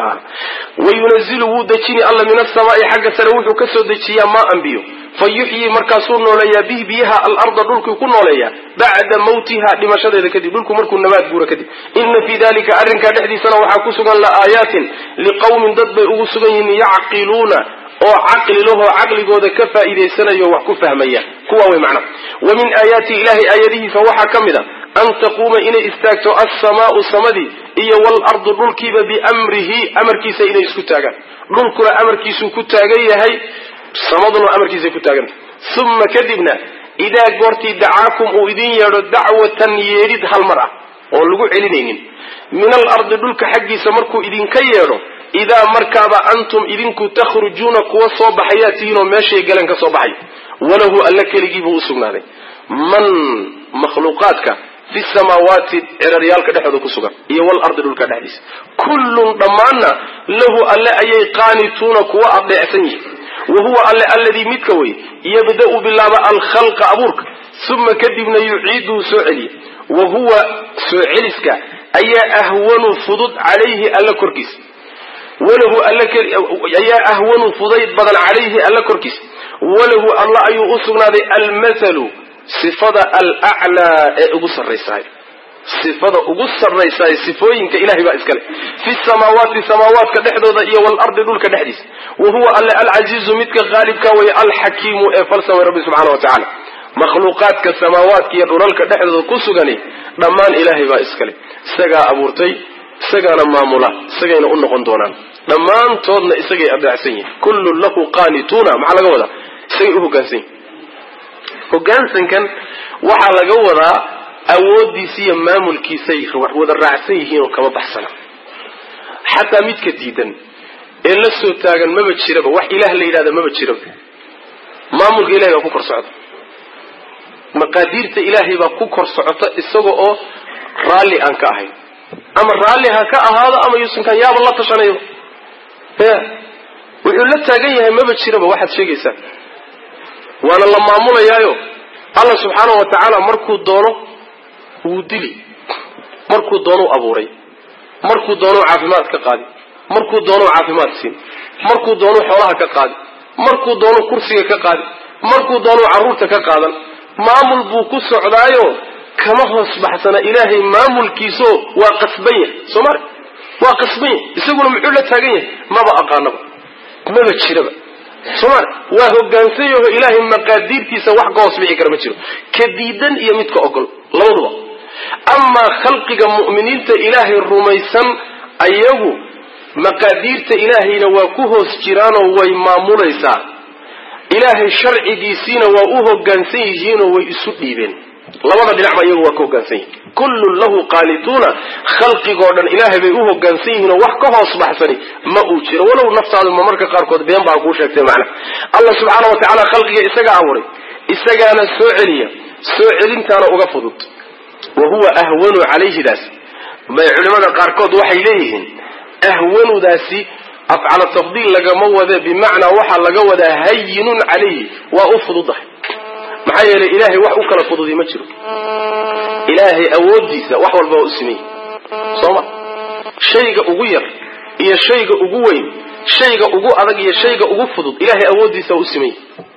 wayunazilu wuu dejini alla min asamaai xagga sare wuxuu ka soo dejiyaa maaan biyo fa yuxyii markaasuu nooleeyaa bihi biyaha alarda dhulkii ku nooleeyaa bacda mawtiha dhimashadeeda kadib dhulku markuu nabaad guura kadib ina fii dalika arrinkaa dhexdiisana waxaa ku sugan la aayaatin liqawmin dad bay ugu sugan yihiin yacqiluuna oo caqli lahoo caqligooda ka faa'iidaysanayo wax ku fahmaya kuwa wey macna wa min aayaati ilahay aayadihiisa waxaa ka mid a an taquuma inay istaagto alsamaau samadii iyo waalardu dhulkiiba biamrihi amarkiisa inay isku taagaan dhulkuna amarkiisuu ku taagan yahay samaduna amarkiisay ku taagantahay uma kadibna idaa goortii dacaakum uu idin yeedho dacwatan yeedhid hal mar ah oon lagu celinaynin min alardi dhulka xaggiisa markuu idinka yeedho idaa markaaba antum idinku takhrujuuna kuwa soo baxayaa tihiinoo meeshay galeen ka soo baxay walahu alla keligiibuu u sugnaaday man makhluuqaadka fi samaawaati ciraryaalka dhexdooda ku sugan iyo walardi dhulka dhexdiisa kullun dhammaanna lahu alle ayay qaanituuna kuwa adeecsan yihin wa huwa alle alladii midka wey yabda'u bilaaba alkhalqa abuurka uma kadibna yuciiduu soo celiya wa huwa soo celiska ayaa ahwanu fudud calayhi alla korkiisa walahu ayaa ahwanu fudayd badan calayhi alla korkiisa walahu alla ayuu u sugnaaday almathalu sifada alaclaa ee ugu sarraysahay sifada ugu sarraysahay sifooyinka ilahay baa iskale fi samaawaati samaawaadka dhexdooda iyo waalardi dhulka dhexdiisa wa huwa alle alcasiizu midka qaalibka way alxakiimu ee falsamay rabbi subxana wa tacaala makhluuqaadka samaawaadka iyo dhulalka dhexdooda ku sugani dhammaan ilaahay baa iskale isagaa abuurtay isagaana maamula isagayna u noqon doonaan dhammaantoodna isagay adeecsan yihin kullun lahu qaanituuna maxaa laga wadaa isagay u hogaansan yihin hogaansankan waxaa laga wadaa awoodiisa iyo maamulkiisay wada raacsan yihiin oo kama baxsana xataa midka diidan ee la soo taagan maba jiraba wax ilaah la yidhahda maba jiraba maamulka ilahay baa ku kor socda maqaadiirta ilaahay baa ku kor socota isaga oo raalli aan ka ahayn ama raalli ha ka ahaado ama yuusankan yaaba la tashanayo ya wuxuu la taagan yahay maba jiraba waxaad sheegaysaan waana la maamulayaayo allah subxaana wa tacaala markuu doono wuu dili markuu doonuu abuuray markuu doonuu caafimaad ka qaadi markuu doonuu caafimaad siin markuu doonuu xoolaha ka qaadi markuu doonuu kursiga ka qaadi markuu doonuu carruurta ka qaadan maamul buu ku socdaayo kama hoos baxsana ilaahay maamulkiisoo waa qasban yahay soo mari waa qasban yahay isaguna muxuu la taagan yahay maba aqaanaba maba jiraba soo mari waa hogaansan yaho ilaahay maqaadiirtiisa wax ka hoos bixi kara ma jiro ka diidan iyo midka ogol labaduba amaa khalqiga mu'miniinta ilaahay rumaysan ayagu maqaadiirta ilaahayna waa ku hoos jiraanoo way maamulaysaa ilaahay sharcigiisiina waa u hogaansan yihiinoo way isu dhiibeen labada dhinacba iyagu waa ka hogaansan yihin kullun lahu qaanituuna khalqigoo dhan ilaahay bay u hogaansan yihiin oo wax ka hoos baxsani ma uu jiro walow naftaadu ma marka qaarkood been baa kuu sheegtay macna allah subxaana wa tacaala khalqiga isaga abuuray isagaana soo celiya soo celintaana uga fudud wa huwa ahwanu calayhidaas bay culimada qaarkood waxay leeyihiin ahwanudaasi afcala tafdiil lagama wade bimacnaa waxaa laga wadaa hayinun calayhi waa u fududahay maxaa yeelay ilaahay wax u kala fududi ma jiro ilaahay awooddiisa wax walba waa u sameeyey sooma shayga ugu yar iyo shayga ugu weyn shayga ugu adag iyo shayga ugu fudud ilaahay awooddiisa waa u sameeyey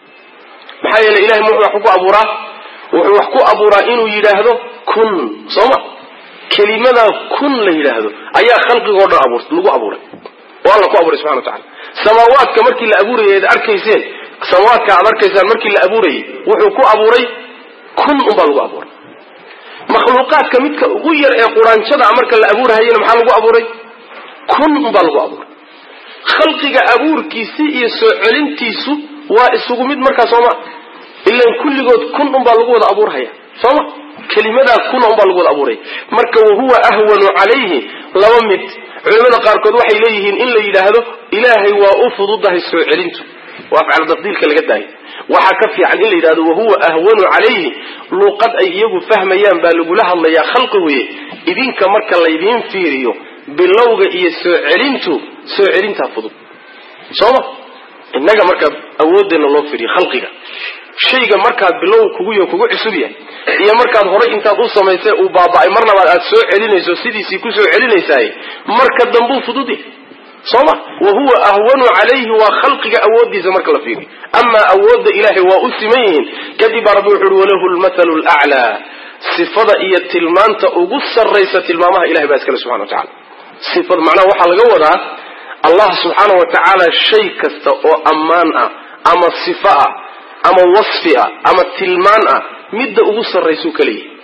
maxaa yeelay ilahay muxuu wax ku abuuraa wuxuu wax ku abuuraa inuu yidhaahdo kun sooma kelimadaa kun la yidhaahdo ayaa khalqigoo dhan abuur lagu abuuray oo alla ku abuuray subxana wa tacala samaawaadka markii la abuurayay ad arkayseen samaawaadka aad arkaysaan markii la abuurayay wuxuu ku abuuray kun unbaa lagu abuuray makhluuqaadka midka ugu yar ee quraanjada marka la abuurahayena maxaa lagu abuuray kun unbaa lagu abuuray khalqiga abuurkiisi iyo soo celintiisu waa isugu mid markaa sooma ilan kulligood kun unbaa lagu wada abuurhaya sooma kelimadaa kuna unbaa lagu wada abuuraya marka wahuwa ahwanu calayhi laba mid culimada qaarkood waxay leeyihiin in la yidhaahdo ilaahay waa u fududahay soo celintu waa afcal tafdiilka laga daayay waxaa ka fiican in la yidhahdo wahuwa ahwanu calayhi luuqad ay iyagu fahmayaan baa lagula hadlayaa khalqiguye idinka marka laydiin fiiriyo bilowga iyo soo celintu soo celintaa fudud sooma innaga markaa awoodeenna loo fiiriyo khalqiga shayga markaad bilow kuguyo kugu cusub yahay iyo markaad horay intaad u samaysay uu baaba'ay marnabaad aad soo celinayso sidiisii ku soo celinaysaay marka dambuu fudud yahay sooma wa huwa ahwanu calayhi waa khalqiga awooddiisa marka la fiiriyo amaa awoodda ilaahay waa u siman yihiin kadib baa rabbi wuxu uhi walahu lmathalu laclaa sifada iyo tilmaanta ugu sarraysa tilmaamaha ilahay baa iskale subxana wa tacala sifada macnaha waxaa laga wadaa allah subxaana wa tacaala shay kasta oo ammaan ah ama sifo ah ama wasfi ah ama tilmaan ah midda ugu sarraysuu ka leeyahay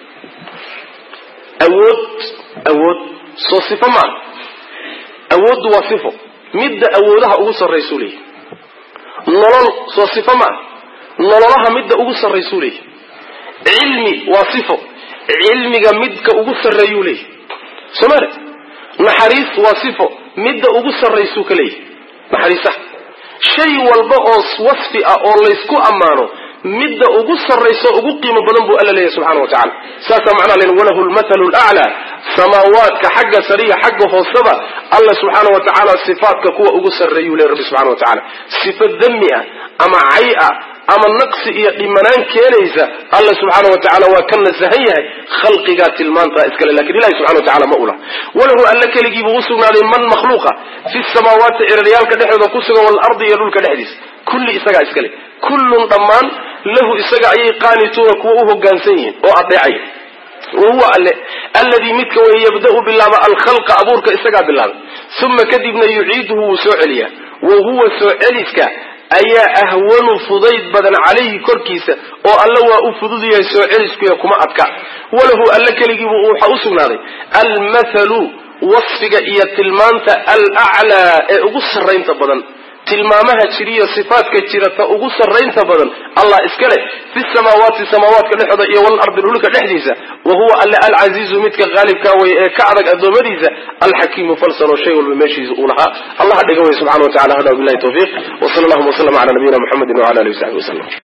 awood awood soo sifo maa awooddu waa sifo midda awoodaha ugu sarraysuu leeyahay nolol soo sifo maa nololaha midda ugu sarraysuu leeyahay cilmi waa sifo cilmiga midka ugu sarreeyuu leeyahay soomale naxariis waa sifo midda ugu sarraysuu ka leeyahay naxariisaha shay walba oo wasfi ah oo laysku ammaano midda ugu sarrayso ugu qiimo badan buu alla leeyahy subxana wa tacala saasaa macnaha len walahu lmathalu laclaa samaawaadka xagga sariya xagga hooseba alla subxaana wa tacaala sifaatka kuwa ugu sarreeyuu ley rabbi subxana wa tacala sifo dami ah ama cay ah ama naqsi iyo dhimanaan keenaysa alla subxaana wa tacala waa ka nasahan yahay khalqigaa tilmaantaa iskale lakin ilahi subxana wa tacala ma ula walahu alla keligiibuu usugnaaday man makhluuqa fi samaawaati ciraryaalka dhexdooda ku sugan waalardi iyo dhulka dhexdiisa kulli isagaa iskale kullun dhammaan lahu isaga ayay qaanituuna kuwa u hogaansan yihiin oo adeecaya wahuwa alle alladii midka way yabda'u bilaaba alkhalqa abuurka isagaa bilaabay uma kadibna yuciiduhu wuu soo celiyaa wa huwa soo celiska ayaa ahwanu fudayd badan calayhi korkiisa oo alle waa u fudud yahay soo celiskuya kuma adka walahu alle keligiibu waxaa u sugnaaday almathalu wasfiga iyo tilmaanta alaclaa ee ugu sarraynta badan tilmaamaha jiriyo sifaadka jira ta ugu sarraynta badan allah iska leh fi samaawaati samaawaadka dhexooda iyo walardi dhulka dhexdiisa wa huwa alle alcasiizu midka qaalibkaa wey ee ka adag addoommadiisa alxakiimu falsan oo shay walba meeshiisa uu lahaa allah dhiga wey subxana wa tacala hada billahi tawfiiq wa sala allahuma waslama cala nabiyina muxamedin wala alihi wasaxbi wasalam